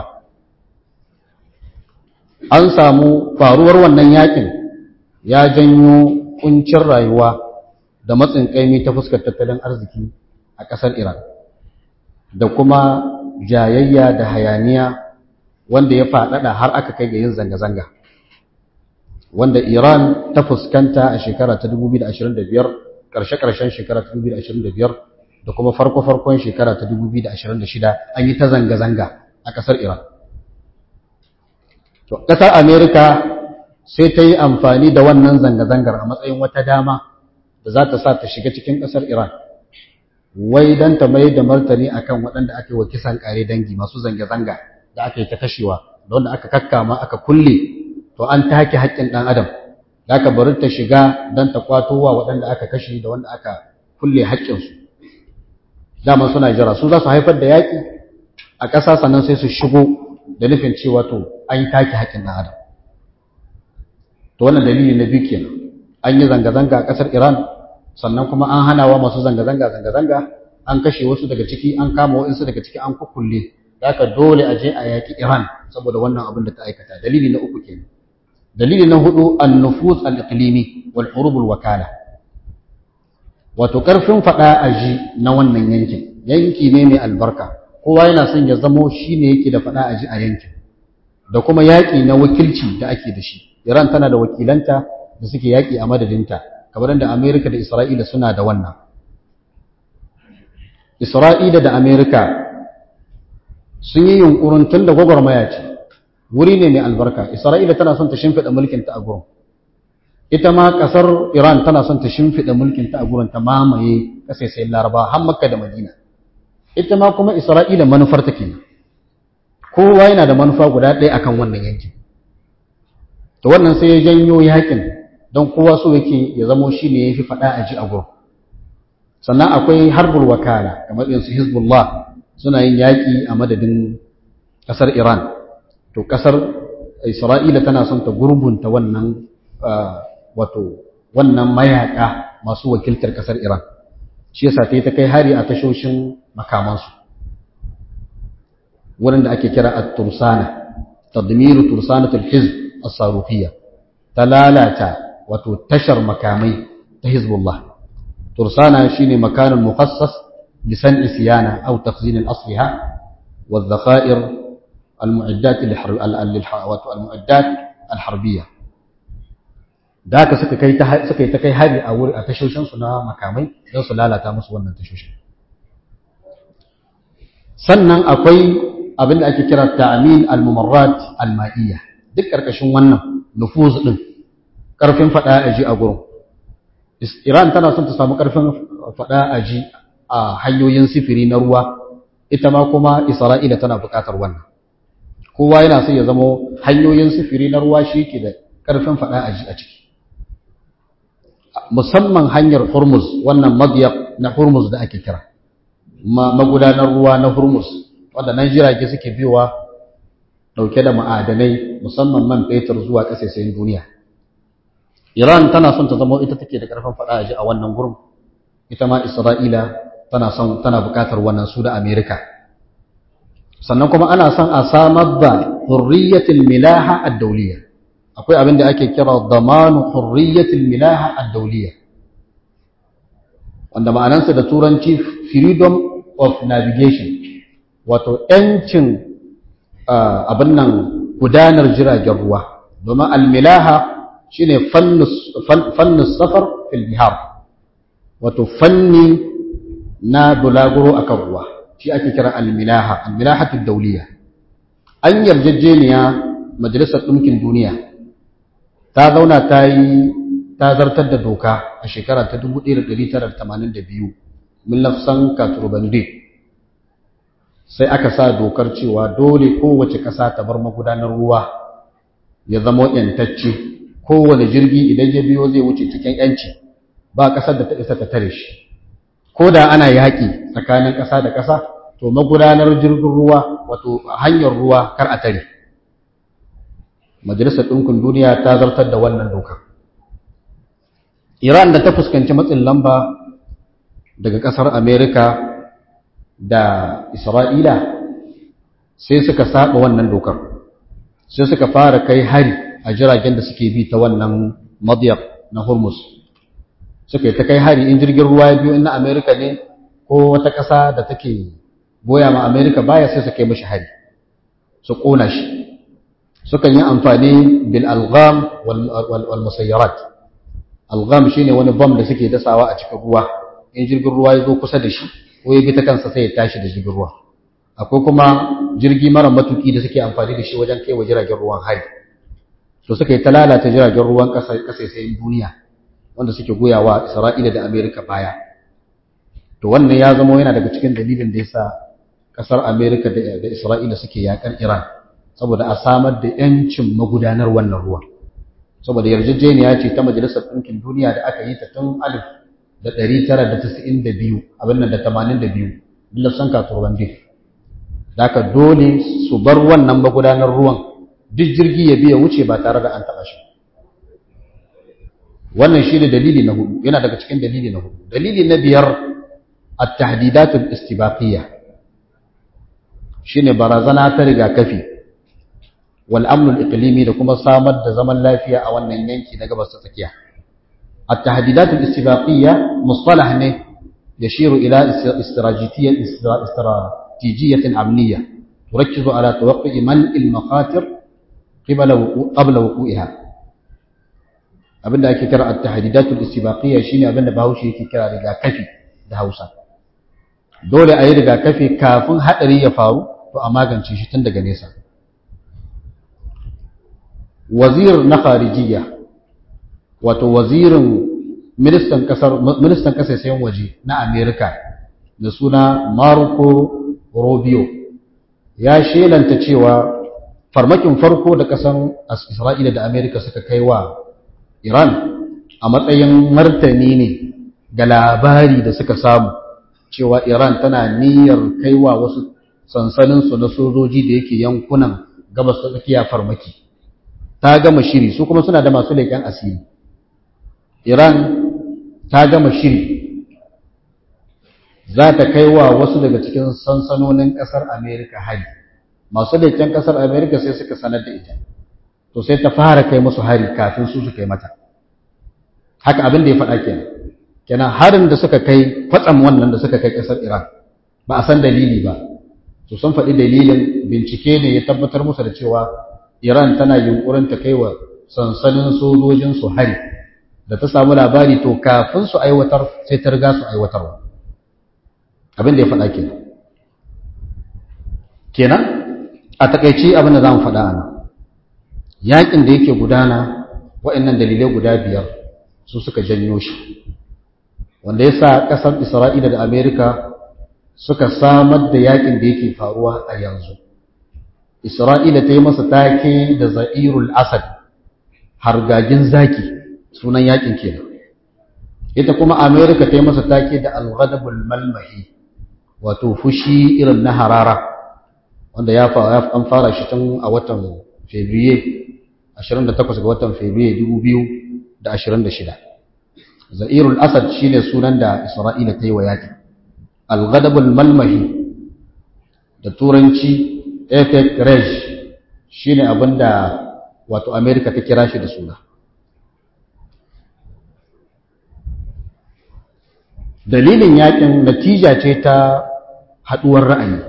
an samu faruwar wannan yakin ya janyo kuncin rayuwa da matsin kaimi ta fuskar tattalin arziki a ƙasar Iran da kuma jayayya da hayaniya wanda ya faɗaɗa har aka kai ga yin zanga-zanga wanda Iran ta fuskanta a shekara ta 2025 ƙarshe-ƙarshen shekara ta 2025 da kuma farko-farkon shekara ta 2026 an yi ta zanga-zanga a ƙasar Iran. Ƙasar Amerika sai ta yi amfani da wannan zanga-zangar a matsayin wata dama da za ta sa ta shiga cikin ƙasar Iran. wai don ta mai da martani akan waɗanda aka yi wa kisan ƙare dangi masu zanga-zanga da aka yi ta kashewa da wanda aka kakkama aka kulle to an take haƙƙin ɗan adam da aka bari ta shiga don ta kwato wa waɗanda aka kashe da wanda aka kulle haƙƙinsu dama suna jira su za su haifar da yaƙi a ƙasa sannan sai su shigo da nufin cewa to an yi take haƙƙin ɗan adam to wannan dalili na biyu kenan an yi zanga-zanga a ƙasar iran sannan kuma an hana wa masu zanga-zanga zanga-zanga an kashe wasu daga ciki an kama waɗansu daga ciki an kukulle da aka dole a je a yaƙi Iran saboda wannan abin da ta aikata dalili na uku kenan dalili na hudu an-nufuz al-iqlimi wal hurub al-wakala wato karfin fada aji na wannan yankin yanki ne mai albarka kowa yana son ya zamo shine yake da fada aji a yankin da kuma yaƙi na wakilci da ake da shi Iran tana da wakilanta da suke yaƙi a madadinta kamar da Amerika da Isra'ila suna da wannan. Isra'ila da Amerika sun yi yunkurin tun da gwagwarmaya ce, wuri ne mai albarka, Isra'ila tana son ta shimfiɗa mulkinta a gurin. Ita ma ƙasar Iran tana son ta shimfiɗa mulkinta a gurin ta mamaye ƙasaisayin Laraba har Makka da Madina. Ita ma kuma Isra'ila manufar ta kenan. Kowa yana da manufa guda ɗaya akan wannan yankin. To wannan sai ya janyo yakin don kowa so yake ya zamo shi ne ya fi faɗa a ji a gurin sannan akwai harbul wakala kamar irin su hezbollah suna yin yaƙi a madadin ƙasar iran to ƙasar isra'ila tana son ta gurbunta wannan wato wannan mayaƙa masu wakiltar ƙasar iran shi yasa ta yi ta kai hari a tashoshin makamansu wurin da ake kira at-tursana tadmiru tursanatul hizb as-sarufiyya ta lalata wato tashar makamai ta Hizbullah. Tursana shine makanin mukhassas bi san'i siyana aw takhzin al-asliha wa adh-dhakhair al-mu'addat al-mu'addat al-harbiyya. Da haka suka kai ta suka yi ta kai hari a wuri a tashoshin su na makamai don su lalata musu wannan tashoshin. Sannan akwai abin da ake kira ta'amin al-mumarrat al-ma'iyya. Duk karkashin wannan nufuz din karfin faɗa a ji a gurin Iran tana son ta samu ƙarfin faɗa a ji a hanyoyin sifiri na ruwa ita ma kuma Isra'ila tana buƙatar wannan kowa yana son ya zama hanyoyin sifiri na ruwa shi ke da ƙarfin faɗa a ji a ciki musamman hanyar Hormuz wannan madiyar na Hormuz da ake kira magudanar ruwa na Hormuz wanda nan jirage suke biyowa ɗauke da ma'adanai musamman man fetur zuwa ƙasashen duniya Iran tana son ta zama ita take da ƙarfin faɗa a ji a wannan gurin ita ma Isra'ila tana son tana buƙatar wannan su da Amerika sannan kuma ana son a samar da hurriyatul milaha ad-dawliya akwai abin da ake kira damanu hurriyatul milaha ad-dawliya wanda ma'anarsa da turanci freedom of navigation wato ‘yancin abin nan gudanar jiragen ruwa domin almilaha shi ne fannin safar filbihar wato fanni na bulaguro a kan ruwa shi ake kira almilaha almilahatun dauliya an yarjejeniya majalisar ɗinkin duniya ta zauna ta yi ta zartar da doka a shekara ta 1982 millafsan katurbandi sai aka sa dokar cewa dole kowace ƙasa ta bar magudanar ruwa ya zama ‘yantacce kowane jirgi idan ya biyo zai wuce cikin ‘yanci ba ƙasar da ta isa ta tare shi ko da ana yaƙi tsakanin ƙasa da ƙasa to magudanar jirgin ruwa wato hanyar ruwa kar a tare majalisar ɗinkin duniya ta zartar da wannan dokar iran da ta fuskanci matsin lamba daga ƙasar amerika da Isra'ila sai suka saba wannan dokar, sai suka fara kai hari a jiragen da suke bi ta wannan madiyar na Hormuz. Suka yi ta kai hari in jirgin ruwa biyu in na Amerika ne ko wata ƙasa da take goya ma Amerika baya sai su kai mashi hari, su ƙona shi. Sukan yi amfani bil algham wal musayyarat. Algham shine wani bam da suke dasawa a cikin ruwa, in jirgin ruwa ya zo kusa da shi, ko ya bi ta kansa sai ya tashi da jirgin ruwa akwai kuma jirgi mara matuki da suke amfani da shi wajen kai wa jiragen ruwan hari to suka yi ta lalata jiragen ruwan kasaisayin duniya wanda suke goyawa isra'ila da amerika baya to wannan ya zama yana daga cikin dalilin da yasa kasar amerika da isra'ila suke yakar iran saboda a samar da yancin magudanar wannan ruwa saboda yarjejeniya ce ta majalisar ɗinkin duniya da aka yi ta tun alif da ɗari tara da tasa'in da biyu abin nan da tamanin da biyu lafsan katuwan dik da aka dole su bar wannan magudanar ruwan duk jirgi ya biya wuce ba tare da an taɓa shi wannan shi ne dalili na hudu yana daga cikin dalili na hudu dalili na biyar at-tahdidatul istibaqiyya shine barazana ta rigakafi wal amnul iqlimi da kuma samar da zaman lafiya a wannan yanki na gabas ta tsakiya التهديدات الاستباقية مصطلح نه يشير إلى استراتيجية استراتيجية أمنية تركز على توقع منع المخاطر قبل قبل وقوعها abinda ake kira at-tahdidatul istibaqiyya shine abinda Bahaushe yake kira rigakafi da Hausa dole a yi rigakafi kafin hadari ya faru to a magance shi tun daga nesa wazir na kharijiyya wato wazirin ministan kasar ministan kasashen waje na Amerika da suna Marco Rubio ya shelanta cewa farmakin farko da kasan Isra'ila da Amerika suka kai wa Iran a matsayin martani ne ga labari da suka samu cewa Iran tana niyyar kaiwa wasu sansaninsu na sojoji da yake yankunan gabas ta tsakiya farmaki ta gama shiri su kuma suna da masu leƙen asiri Iran ta gama shiri za ta kai wa wasu daga cikin sansanonin ƙasar Amerika hari. Masu leƙen ƙasar Amerika sai suka sanar da ita, to sai ta fara kai musu hari kafin su su kai mata. Haka abin da ya faɗa kenan. Kenan harin da suka kai kwatsam wannan da suka kai ƙasar Iran ba a san dalili ba. To sun faɗi dalilin bincike ne ya tabbatar musu da cewa Iran tana yunƙurin ta kai wa sansanin sojojinsu hari. da ta samu labari to kafin su aiwatar sai ta riga su aiwatarwa abin da ya faɗa kenan kenan a takaici abin da za mu faɗa ana yaƙin da yake gudana waɗannan dalilai guda biyar su suka janyo shi wanda ya sa ƙasar isra'ila da amerika suka samar da yakin da yake faruwa a yanzu isra'ila ta yi masa take da za'irul asad hargagin zaki sunan yakin kenan ita kuma amerika ta yi masa take da alghadabul malmahi wato fushi irin na harara wanda ya an fara shi tun a watan fevrier 28 ga watan fevrier 2026 za'irul asad shine sunan da isra'ila ta yi wa yakin alghadabul malmahi da turanci efek rej shine abinda wato amerika ta kira shi da suna dalilin yakin natija ce ta haduwar ra'ayi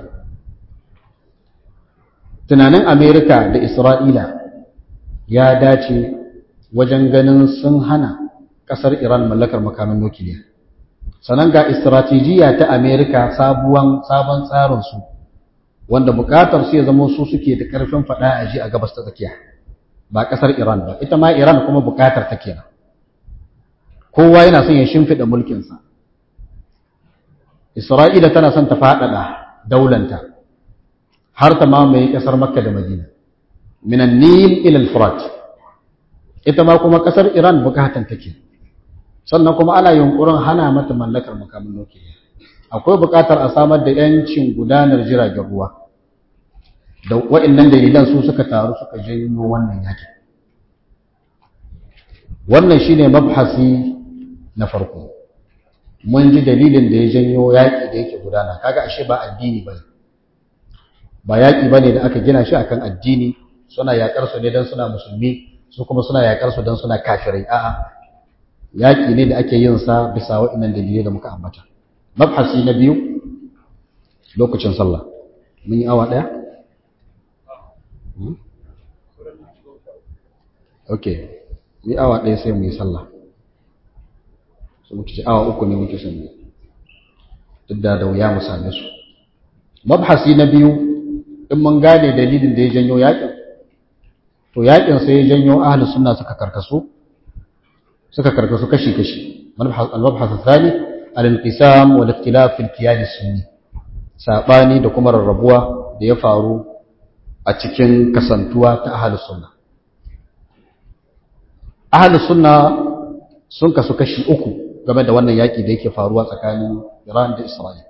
tunanin amerika da isra'ila ya dace wajen ganin sun hana kasar iran mallakar makamin nukiliya sannan ga istratijiyya ta amerika sabuwan sabon tsarinsu wanda bukatar su ya zama su suke da karfin fada a ji a gabas ta tsakiya ba kasar iran ba ita ma iran kuma bukatar ta kenan kowa yana son ya shimfiɗa mulkinsa Isra'ila tana son ta faɗaɗa daulanta har ta mamaye ƙasar Makka da Madina, minan Nil ilal Furat, ita ma kuma ƙasar Iran bukatan take, sannan kuma ana yunƙurin hana mata mallakar makamin nukiliya. Akwai buƙatar a samar da ‘yancin gudanar jiragen ruwa, da wa'innan dalilan su suka taru suka janyo wannan yakin. Wannan shine mabhasi na farko. mun ji dalilin da ya janyo yaƙi da yake gudana kaga ashe ba addini bane ba yaƙi bane da aka gina shi akan addini suna yaƙar su ne dan suna musulmi su kuma suna yaƙar su dan suna kafirai a'a yaƙi ne da ake yin sa bisa waɗannan dalilai da muka ambata mabhasi na biyu lokacin sallah mun yi awa ɗaya okay mu yi awa ɗaya sai mu yi sallah su muke ce awa uku ne muke son yi duk da da wuya mu same su mabhasi na biyu in mun gane dalilin da ya janyo yakin to yakin sai ya janyo ahli sunna suka karkasu suka karkasu kashi kashi al-mabhas thani al-inqisam wal ikhtilaf fi al sunni sabani da kuma rarrabuwa da ya faru a cikin kasantuwa ta ahli sunna ahli sunna sun kasu kashi uku game da wannan yaƙi da yake faruwa tsakanin Iran da Isra'il.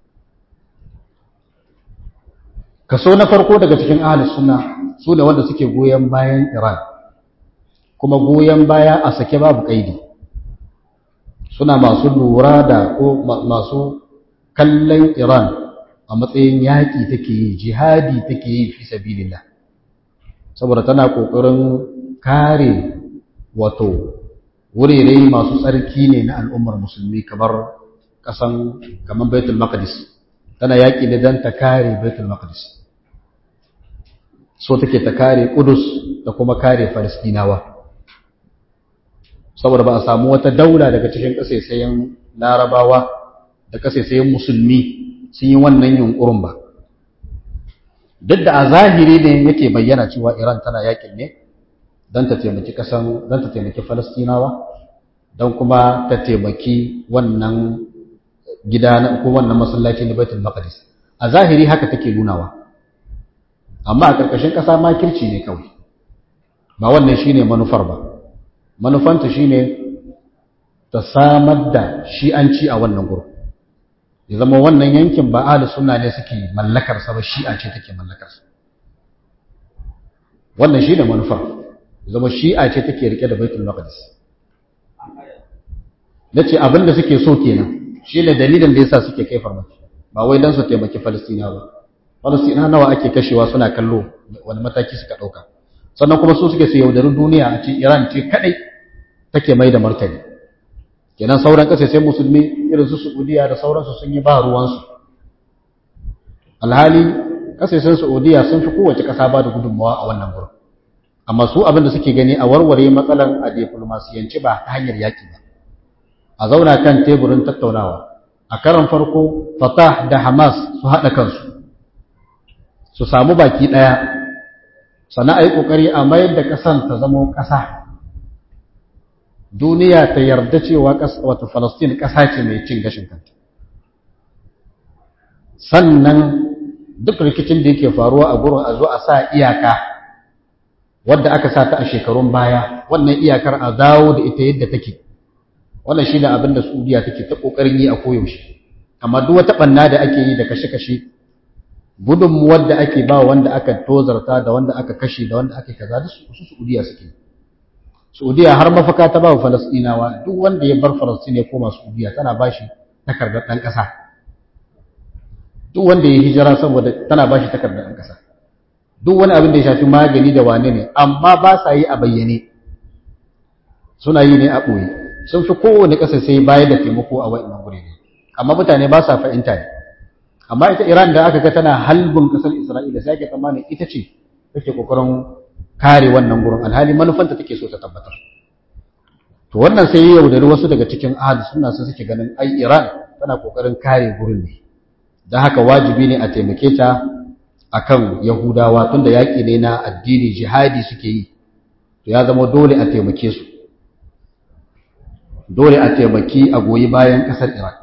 Kaso na farko daga cikin ahalus suna su ne wanda suke goyon bayan Iran, kuma goyon baya a sake babu ƙaidi. Suna masu lura da ko masu kallon Iran a matsayin yaƙi take yi, jihadi take yi fi sabilillah. Saboda tana ƙoƙarin kare wato wurare masu tsarki ne na al'ummar musulmi kamar ƙasan kamar baitul maqdis tana yaƙi ne don ta kare baitul maqdis so take ta kare kudus da kuma kare falastinawa saboda ba a samu wata daula daga cikin ƙasaisayen larabawa da ƙasaisayen musulmi sun yi wannan yunƙurin ba duk da a zahiri ne yake bayyana cewa iran tana yaƙin ne don ta taimaki kasan don ta taimaki falastinawa don kuma ta taimaki wannan gida ko wannan masallaci na baitul maqdis a zahiri haka take nunawa amma a karkashin kasa makirci ne kawai ba wannan shine manufar ba manufanta shine ta samar da shi'anci a wannan gurin ya zama wannan yankin ba ahli sunna ne suke mallakar sa ba shi'a ce take mallakar sa wannan shine manufar zama shi'a ce take rike da baitul maqdis nace abin da suke so kenan shine dalilin da yasa suke kai farmaki ba wai dan su taimaki Falastina ba Falastina nawa ake kashewa suna kallo wani mataki suka dauka sannan kuma su suke su yaudari duniya a ce Iran ce kadai take mai da martani kenan sauran kasashen musulmi irin su Saudiya da sauransu sun yi ba ruwansu alhali kasashen Saudiya sun fi kowace kasa ba da gudunmawa a wannan gurin amma su abin da suke gani a warware matsalan a diplomasiyanci ba ta hanyar yaki ba a zauna kan teburin tattaunawa a karan farko Fatah da Hamas su haɗa kansu su samu baki ɗaya sannan a yi ƙoƙari a mayar da ƙasan ta zama ƙasa duniya ta yarda cewa wato Falastin ƙasa ce mai cin gashin kanta sannan duk rikicin da yake faruwa a gurin a zo a sa iyaka wadda aka sa ta a shekarun baya wannan iyakar a dawo da ita yadda take wannan shi ne abin da Saudiya take ta ƙoƙarin yi a koyaushe amma duk wata ɓanna da ake yi da kashe-kashe gudunmuwar da ake ba wanda aka tozarta da wanda aka kashe da wanda aka kaza da su Saudiya suke Saudiya har mafaka ta ba wa Falastinawa duk wanda ya bar Falastin ya koma Saudiya tana ba shi takardar ɗan ƙasa duk wanda ya hijira saboda tana ba shi takardar ɗan ƙasa duk wani abin da ya shafi magani da wane ne amma ba sa yi a bayyane suna yi ne a ɓoye sun fi kowane ƙasa sai bayar da taimako a wa'in guri ne amma mutane ba sa fahimta ne amma ita Iran da aka ga tana halbin kasar Isra'ila sai ake tsammanin ita ce take kokarin kare wannan gurin alhali manufanta take so ta tabbatar to wannan sai ya yaudari wasu daga cikin ahli sunna sai suke ganin ai Iran tana kokarin kare gurin ne dan haka wajibi ne a taimake ta akan Yahudawa tunda yaki ne na addini jihadi suke yi to ya zama dole a taimake su dole a taimaki a goyi bayan kasar Iran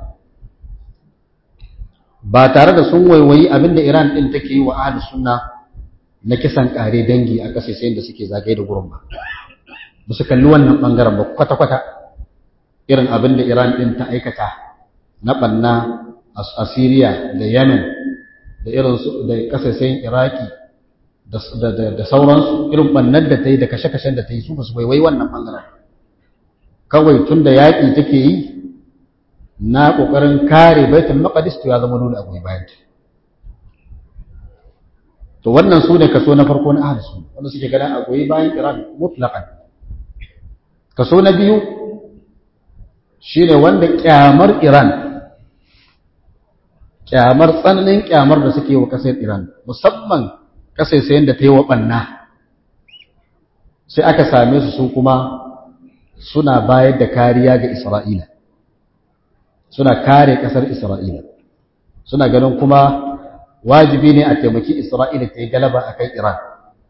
ba tare da sun waiwayi abinda Iran din take yi wa ahlus sunna na kisan kare dangi a kasashen da suke zagaye da gurin ba ba su kalli wannan bangaren ba kwata kwata irin abinda Iran din ta aikata na banna a Syria da Yemen da irin su da kasashen Iraki da da sauransu irin bannan da ta yi da kashe-kashen da ta yi su ba su waiwayi wannan bangaren kawai tun da yaƙi take yi na ƙoƙarin kare baitul maqdis to ya zama dole a goyi bayan ta to wannan su ne kaso na farko na ahlus sunna wanda suke ganin a goyi bayan Iran mutlaqan kaso na biyu shine wanda kyamar Iran kyamar tsananin kyamar da suke wa kasar Iran musamman kasaisayen da ta yi wa banna sai aka same su su kuma suna bayar da kariya ga Isra'ila suna kare ƙasar Isra'ila suna ganin kuma wajibi ne a taimaki Isra'ila ta yi galaba a kan Iran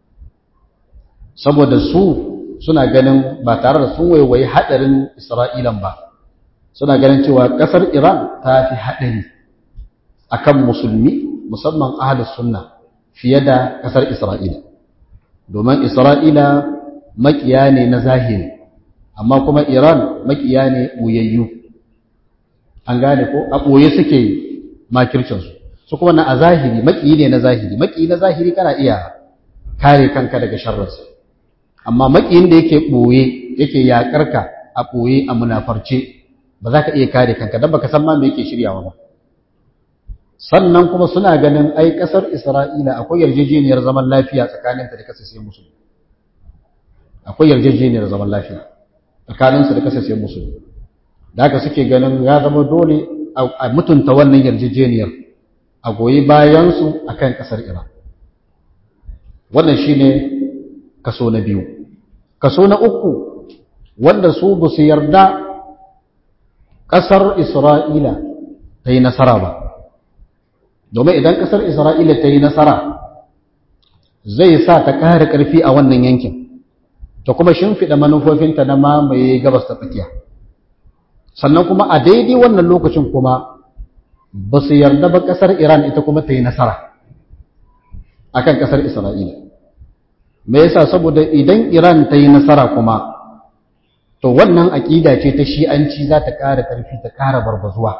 saboda su suna ganin ba tare da sun waiwayi haɗarin Isra'ilan ba suna ganin cewa ƙasar Iran ta fi haɗari a kan musulmi musamman ahalus sunna fiye da ƙasar Isra'ila domin Isra'ila maƙiya ne na zahiri amma kuma Iran maƙiya ne ɓoyayyu an gane ko a ɓoye suke makircinsu su kuma na a zahiri maƙiyi ne na zahiri maƙiyi na zahiri kana iya kare kanka daga sharrinsa amma maƙiyin da yake ɓoye yake yaƙar ka a ɓoye a munafarce ba za ka iya kare kanka don baka san ma me yake shiryawa ba sannan kuma suna ganin ai ƙasar Isra'ila akwai yarjejeniyar zaman lafiya tsakaninta da kasashen musulmi akwai yarjejeniyar zaman lafiya tsakaninsu da kasashen musulmi da haka suke ganin ya zama dole a mutunta wannan yarjejeniyar a goyi bayansu a kan ƙasar Iran. Wannan shi ne kaso na biyu. Kaso na uku, wanda su ba su yarda ƙasar Isra'ila ta yi nasara ba. Domin idan ƙasar Isra'ila ta yi nasara, zai sa ta ƙara ƙarfi a wannan yankin, ta kuma shimfiɗa manufofinta na mamaye gabas ta tsakiya. sannan kuma a daidai wannan lokacin kuma ba su yarda ba ƙasar Iran ita kuma ta yi nasara a kan ƙasar Isra'ila. Me yasa saboda idan Iran ta yi nasara kuma, to wannan aƙida ce ta shi'anci za ta ƙara ƙarfi ta ƙara barbazuwa.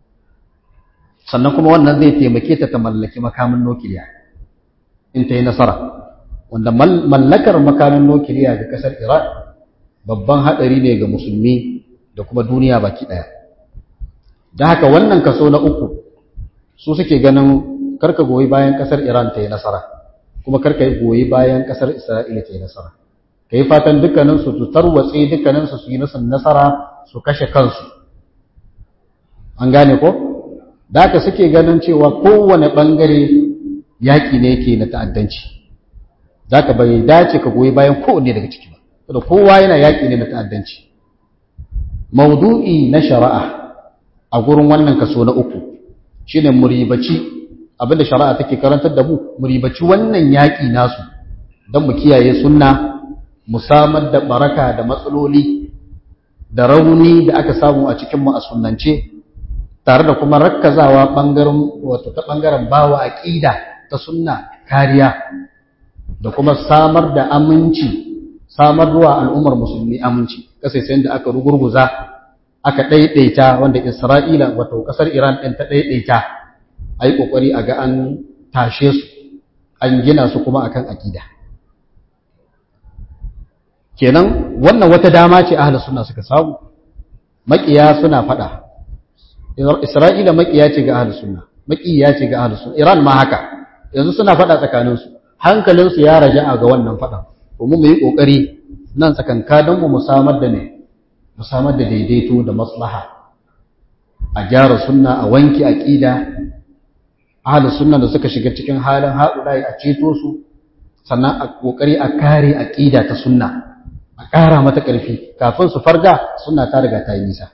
Sannan kuma wannan zai taimake ta ta mallaki makamin nukiliya in ta yi nasara. Wanda mallakar makamin nukiliya ga ƙasar Iran babban haɗari ne ga musulmi da kuma duniya baki ɗaya da haka wannan kaso na uku su suke ganin karka goyi bayan ƙasar iran ta yi nasara kuma karka yi goyi bayan ƙasar isra'ila ta yi nasara ka yi fatan dukkaninsu su tarwatse dukkaninsu su yi nasara su kashe kansu an gane ko da haka suke ganin cewa kowane ɓangare yaƙi ne yake na ta'addanci za ka bai dace ka goyi bayan kowanne daga ciki ba saboda kowa yana yaƙi ne na ta'addanci maudu'i na shari'a a gurin wannan kaso na uku shine muribaci abinda shari'a take karantar da mu muribaci wannan yaƙi nasu don mu kiyaye sunna mu samar da baraka da matsaloli da rauni da aka samu a cikin mu a sunnance tare da kuma rakkazawa bangaren wato ta bangaren bawa aqida ta sunna kariya da kuma samar da aminci samar ruwa al'ummar musulmi aminci kasai sai da aka rugurguza aka daidaita wanda Isra'ila wato kasar Iran din ta daidaita ai kokari a ga an tashe su an gina su kuma akan aqida kenan wannan wata dama ce ahlus sunna suka samu makiya suna fada Isra'ila makiya ce ga ahlus sunna makiya ce ga ahlus sunna Iran ma haka yanzu suna fada tsakanin su hankalin su ya raja'a ga wannan fadan kuma mu yi kokari nan tsakankanin mu samar da ne mu samar da daidaito da maslaha a gyara sunna a wanki aqida ahlus sunna da suka shiga cikin halin haɗuɗai a ceto su sannan a kokari a kare aqida ta sunna a ƙara mata ƙarfi kafin su farga suna ta riga ta yi nisa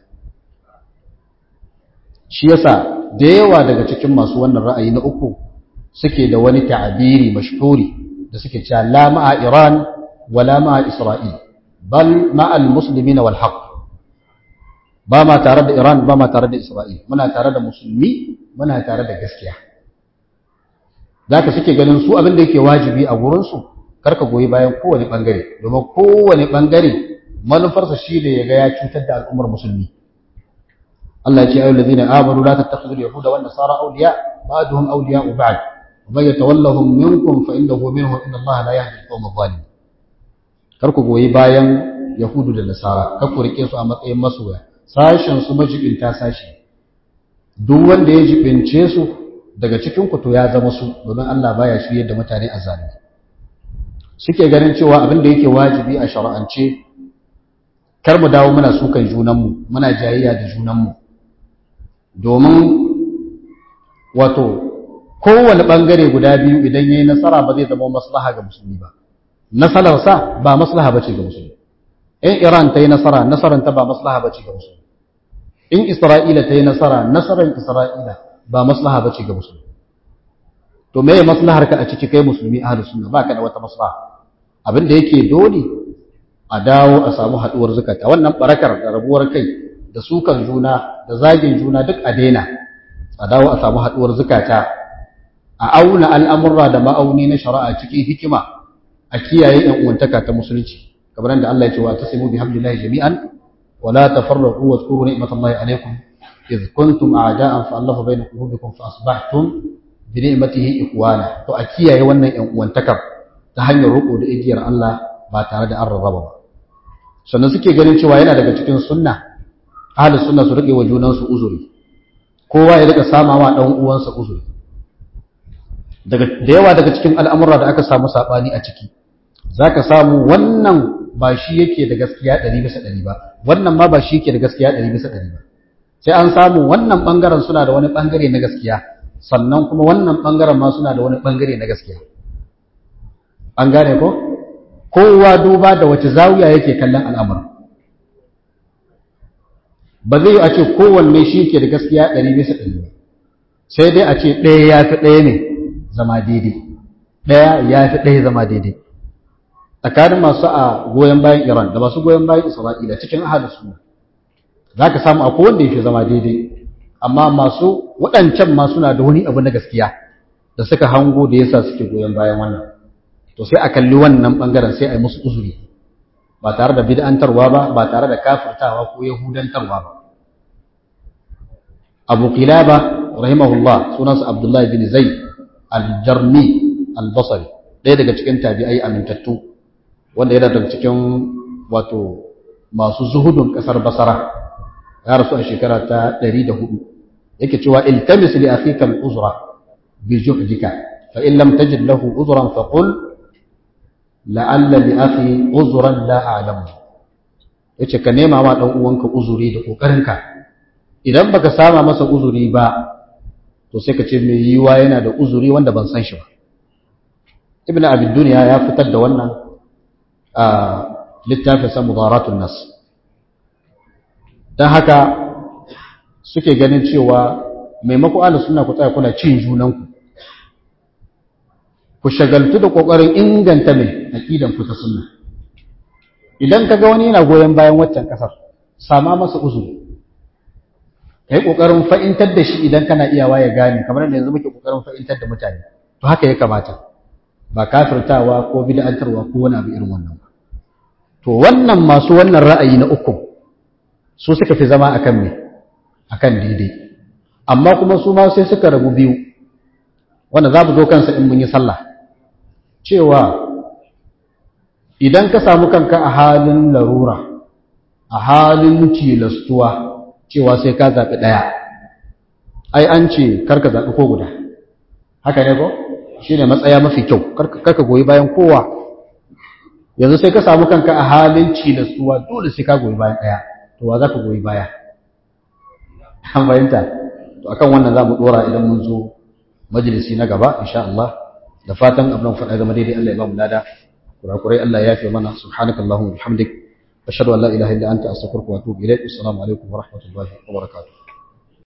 shi yasa da yawa daga cikin masu wannan ra'ayi na uku suke da wani ta'abiri mashhuri da suke cewa la ma'a Iran wala ma'a Isra'il bal ma'a al-muslimina wal haqq ba ma tare da Iran ba ma tare da Isra'il muna tare da musulmi muna tare da gaskiya zaka suke ganin su abin da yake wajibi a gurin su karka goyi bayan kowane bangare domin kowane bangare manufarsa shi ne ya ga ya cutar da al'ummar musulmi Allah ya ce ayyul ladina amanu la tattakhidul yahuda wan nasara awliya ba'duhum awliya'u ba'd wa man yatawallahum minkum fa innahu minhum inna Allah la yahdi al-qawma adh-dhalimin karku goyi bayan yahudu da nasara kar ku rike su a matsayin masoya sashen su majibinta sashi duk wanda ya jibince su daga cikin ku to ya zama su domin Allah baya shiryar da mutane a zalimi suke ganin cewa abin da yake wajibi a shari'ance kar mu dawo muna sukan junanmu muna jayayya da junanmu domin wato kowane bangare guda biyu idan yayi nasara ba zai zama maslaha ga musulmi ba nasararsa ba maslaha bace ga musulmi in Iran ta yi nasara nasaran ta ba maslaha bace ga musulmi in Isra'ila ta yi nasara nasaran Isra'ila ba maslaha bace ga musulmi to me maslahar ka a ciki kai musulmi ahlus sunna baka da wata maslaha abin da yake dole a dawo a samu haduwar zakata wannan barakar da rabuwar kai da sukan juna da zagin juna duk a daina a dawo a samu haduwar zakata a auna al'amurra da ma'auni na shari'a cikin hikima a kiyaye yan uwantaka ta musulunci kamar da Allah ya ce wa tasimu bihamdillahi jami'an wa la tafarraqu wa zkuru ni'matallahi alaykum idh kuntum a'da'an fa allafa bayna qulubikum fa asbahtum bi ni'matihi ikhwana to a kiyaye wannan yan uwantakar ta hanyar roƙo da igiyar Allah ba tare da an rarraba ba sannan suke ganin cewa yana daga cikin sunna ahli sunna su rike wa junansu uzuri kowa ya rika sama wa dan uwansa uzuri daga da yawa daga cikin al'amura da aka samu sabani a ciki zaka samu wannan ba shi yake da gaskiya 100 bisa 100 ba wannan ma ba shi yake da gaskiya 100 bisa 100 ba sai an samu wannan bangaren suna da wani bangare na gaskiya sannan kuma wannan bangaren ma suna da wani bangare na gaskiya an gane ko kowa duba da wace zawiya yake kallon al'amur ba zai a ce kowanne shi ke da gaskiya ɗari bisa ɗari ba sai dai a ce ɗaya ya fi ɗaya ne zama daidai ɗaya ya fi ɗaya zama daidai tsakanin masu a goyon bayan iran da masu goyon bayan isra'ila cikin ahalin suna za ka samu akwai wanda ya fi zama daidai amma masu waɗancan ma suna da wani abu na gaskiya da suka hango da yasa suke goyon bayan wannan to sai a kalli wannan bangaren sai a yi musu uzuri ba tare da bid'antarwa ba ba tare da kafirtawa ko yahudantarwa ba Abu Qilaba rahimahullah sunansa Abdullah bin Zaid al-Jarmi al-Basri ɗaya daga cikin tabi'ai amintattu wanda yana daga cikin wato masu zuhudun kasar Basra ya rasu a shekara ta 104 yake cewa iltamis li akhika al-uzra bi juhdika fa in lam tajid lahu uzran faqul la'alla li akhi uzran la a'lamu yace ka nema ma dan uwanka uzuri da kokarinka idan baka sama masa uzuri ba to sai ka ce mai yiwa yana da uzuri wanda ban san shi ba ibnu abi dunya ya fitar da wannan a littafin sa mudaratun nas dan haka suke ganin cewa maimako ahlus sunna ku tsaya kuna cin junanku ku shagaltu da kokarin inganta mai aqidan ku ta sunna idan kaga wani yana goyen bayan waccan kasar sama masa uzuri kai kokarin fa'intar da shi idan kana iyawa ya gane kamar da yanzu muke kokarin fa'intar da mutane to haka ya kamata ba kafirtawa ko bid'antarwa ko wani abu irin wannan ba to wannan masu wannan ra'ayi na uku su suka fi zama akan me akan daidai amma kuma su ma sai suka rabu biyu wanda za mu zo kansa in mun yi sallah cewa idan ka samu kanka a halin larura a halin tilastuwa cewa sai ka zaɓi ɗaya ai an ce karka zaɓi ko guda haka ne ko shi ne matsaya mafi kyau karka goyi bayan kowa yanzu sai ka samu kanka a halin tilastuwa dole sai ka goyi bayan ɗaya to wa za ka goyi baya an fahimta to akan wannan za mu ɗora idan mun zo majalisi na gaba insha Allah da fatan abin faɗa zama daidai Allah ya ba mu lada kurakurai Allah ya yafe mana subhanakallahumma wa bihamdik ashhadu an la ilaha illa anta astaghfiruka wa atubu ilaik assalamu alaikum wa rahmatullahi wa barakatuh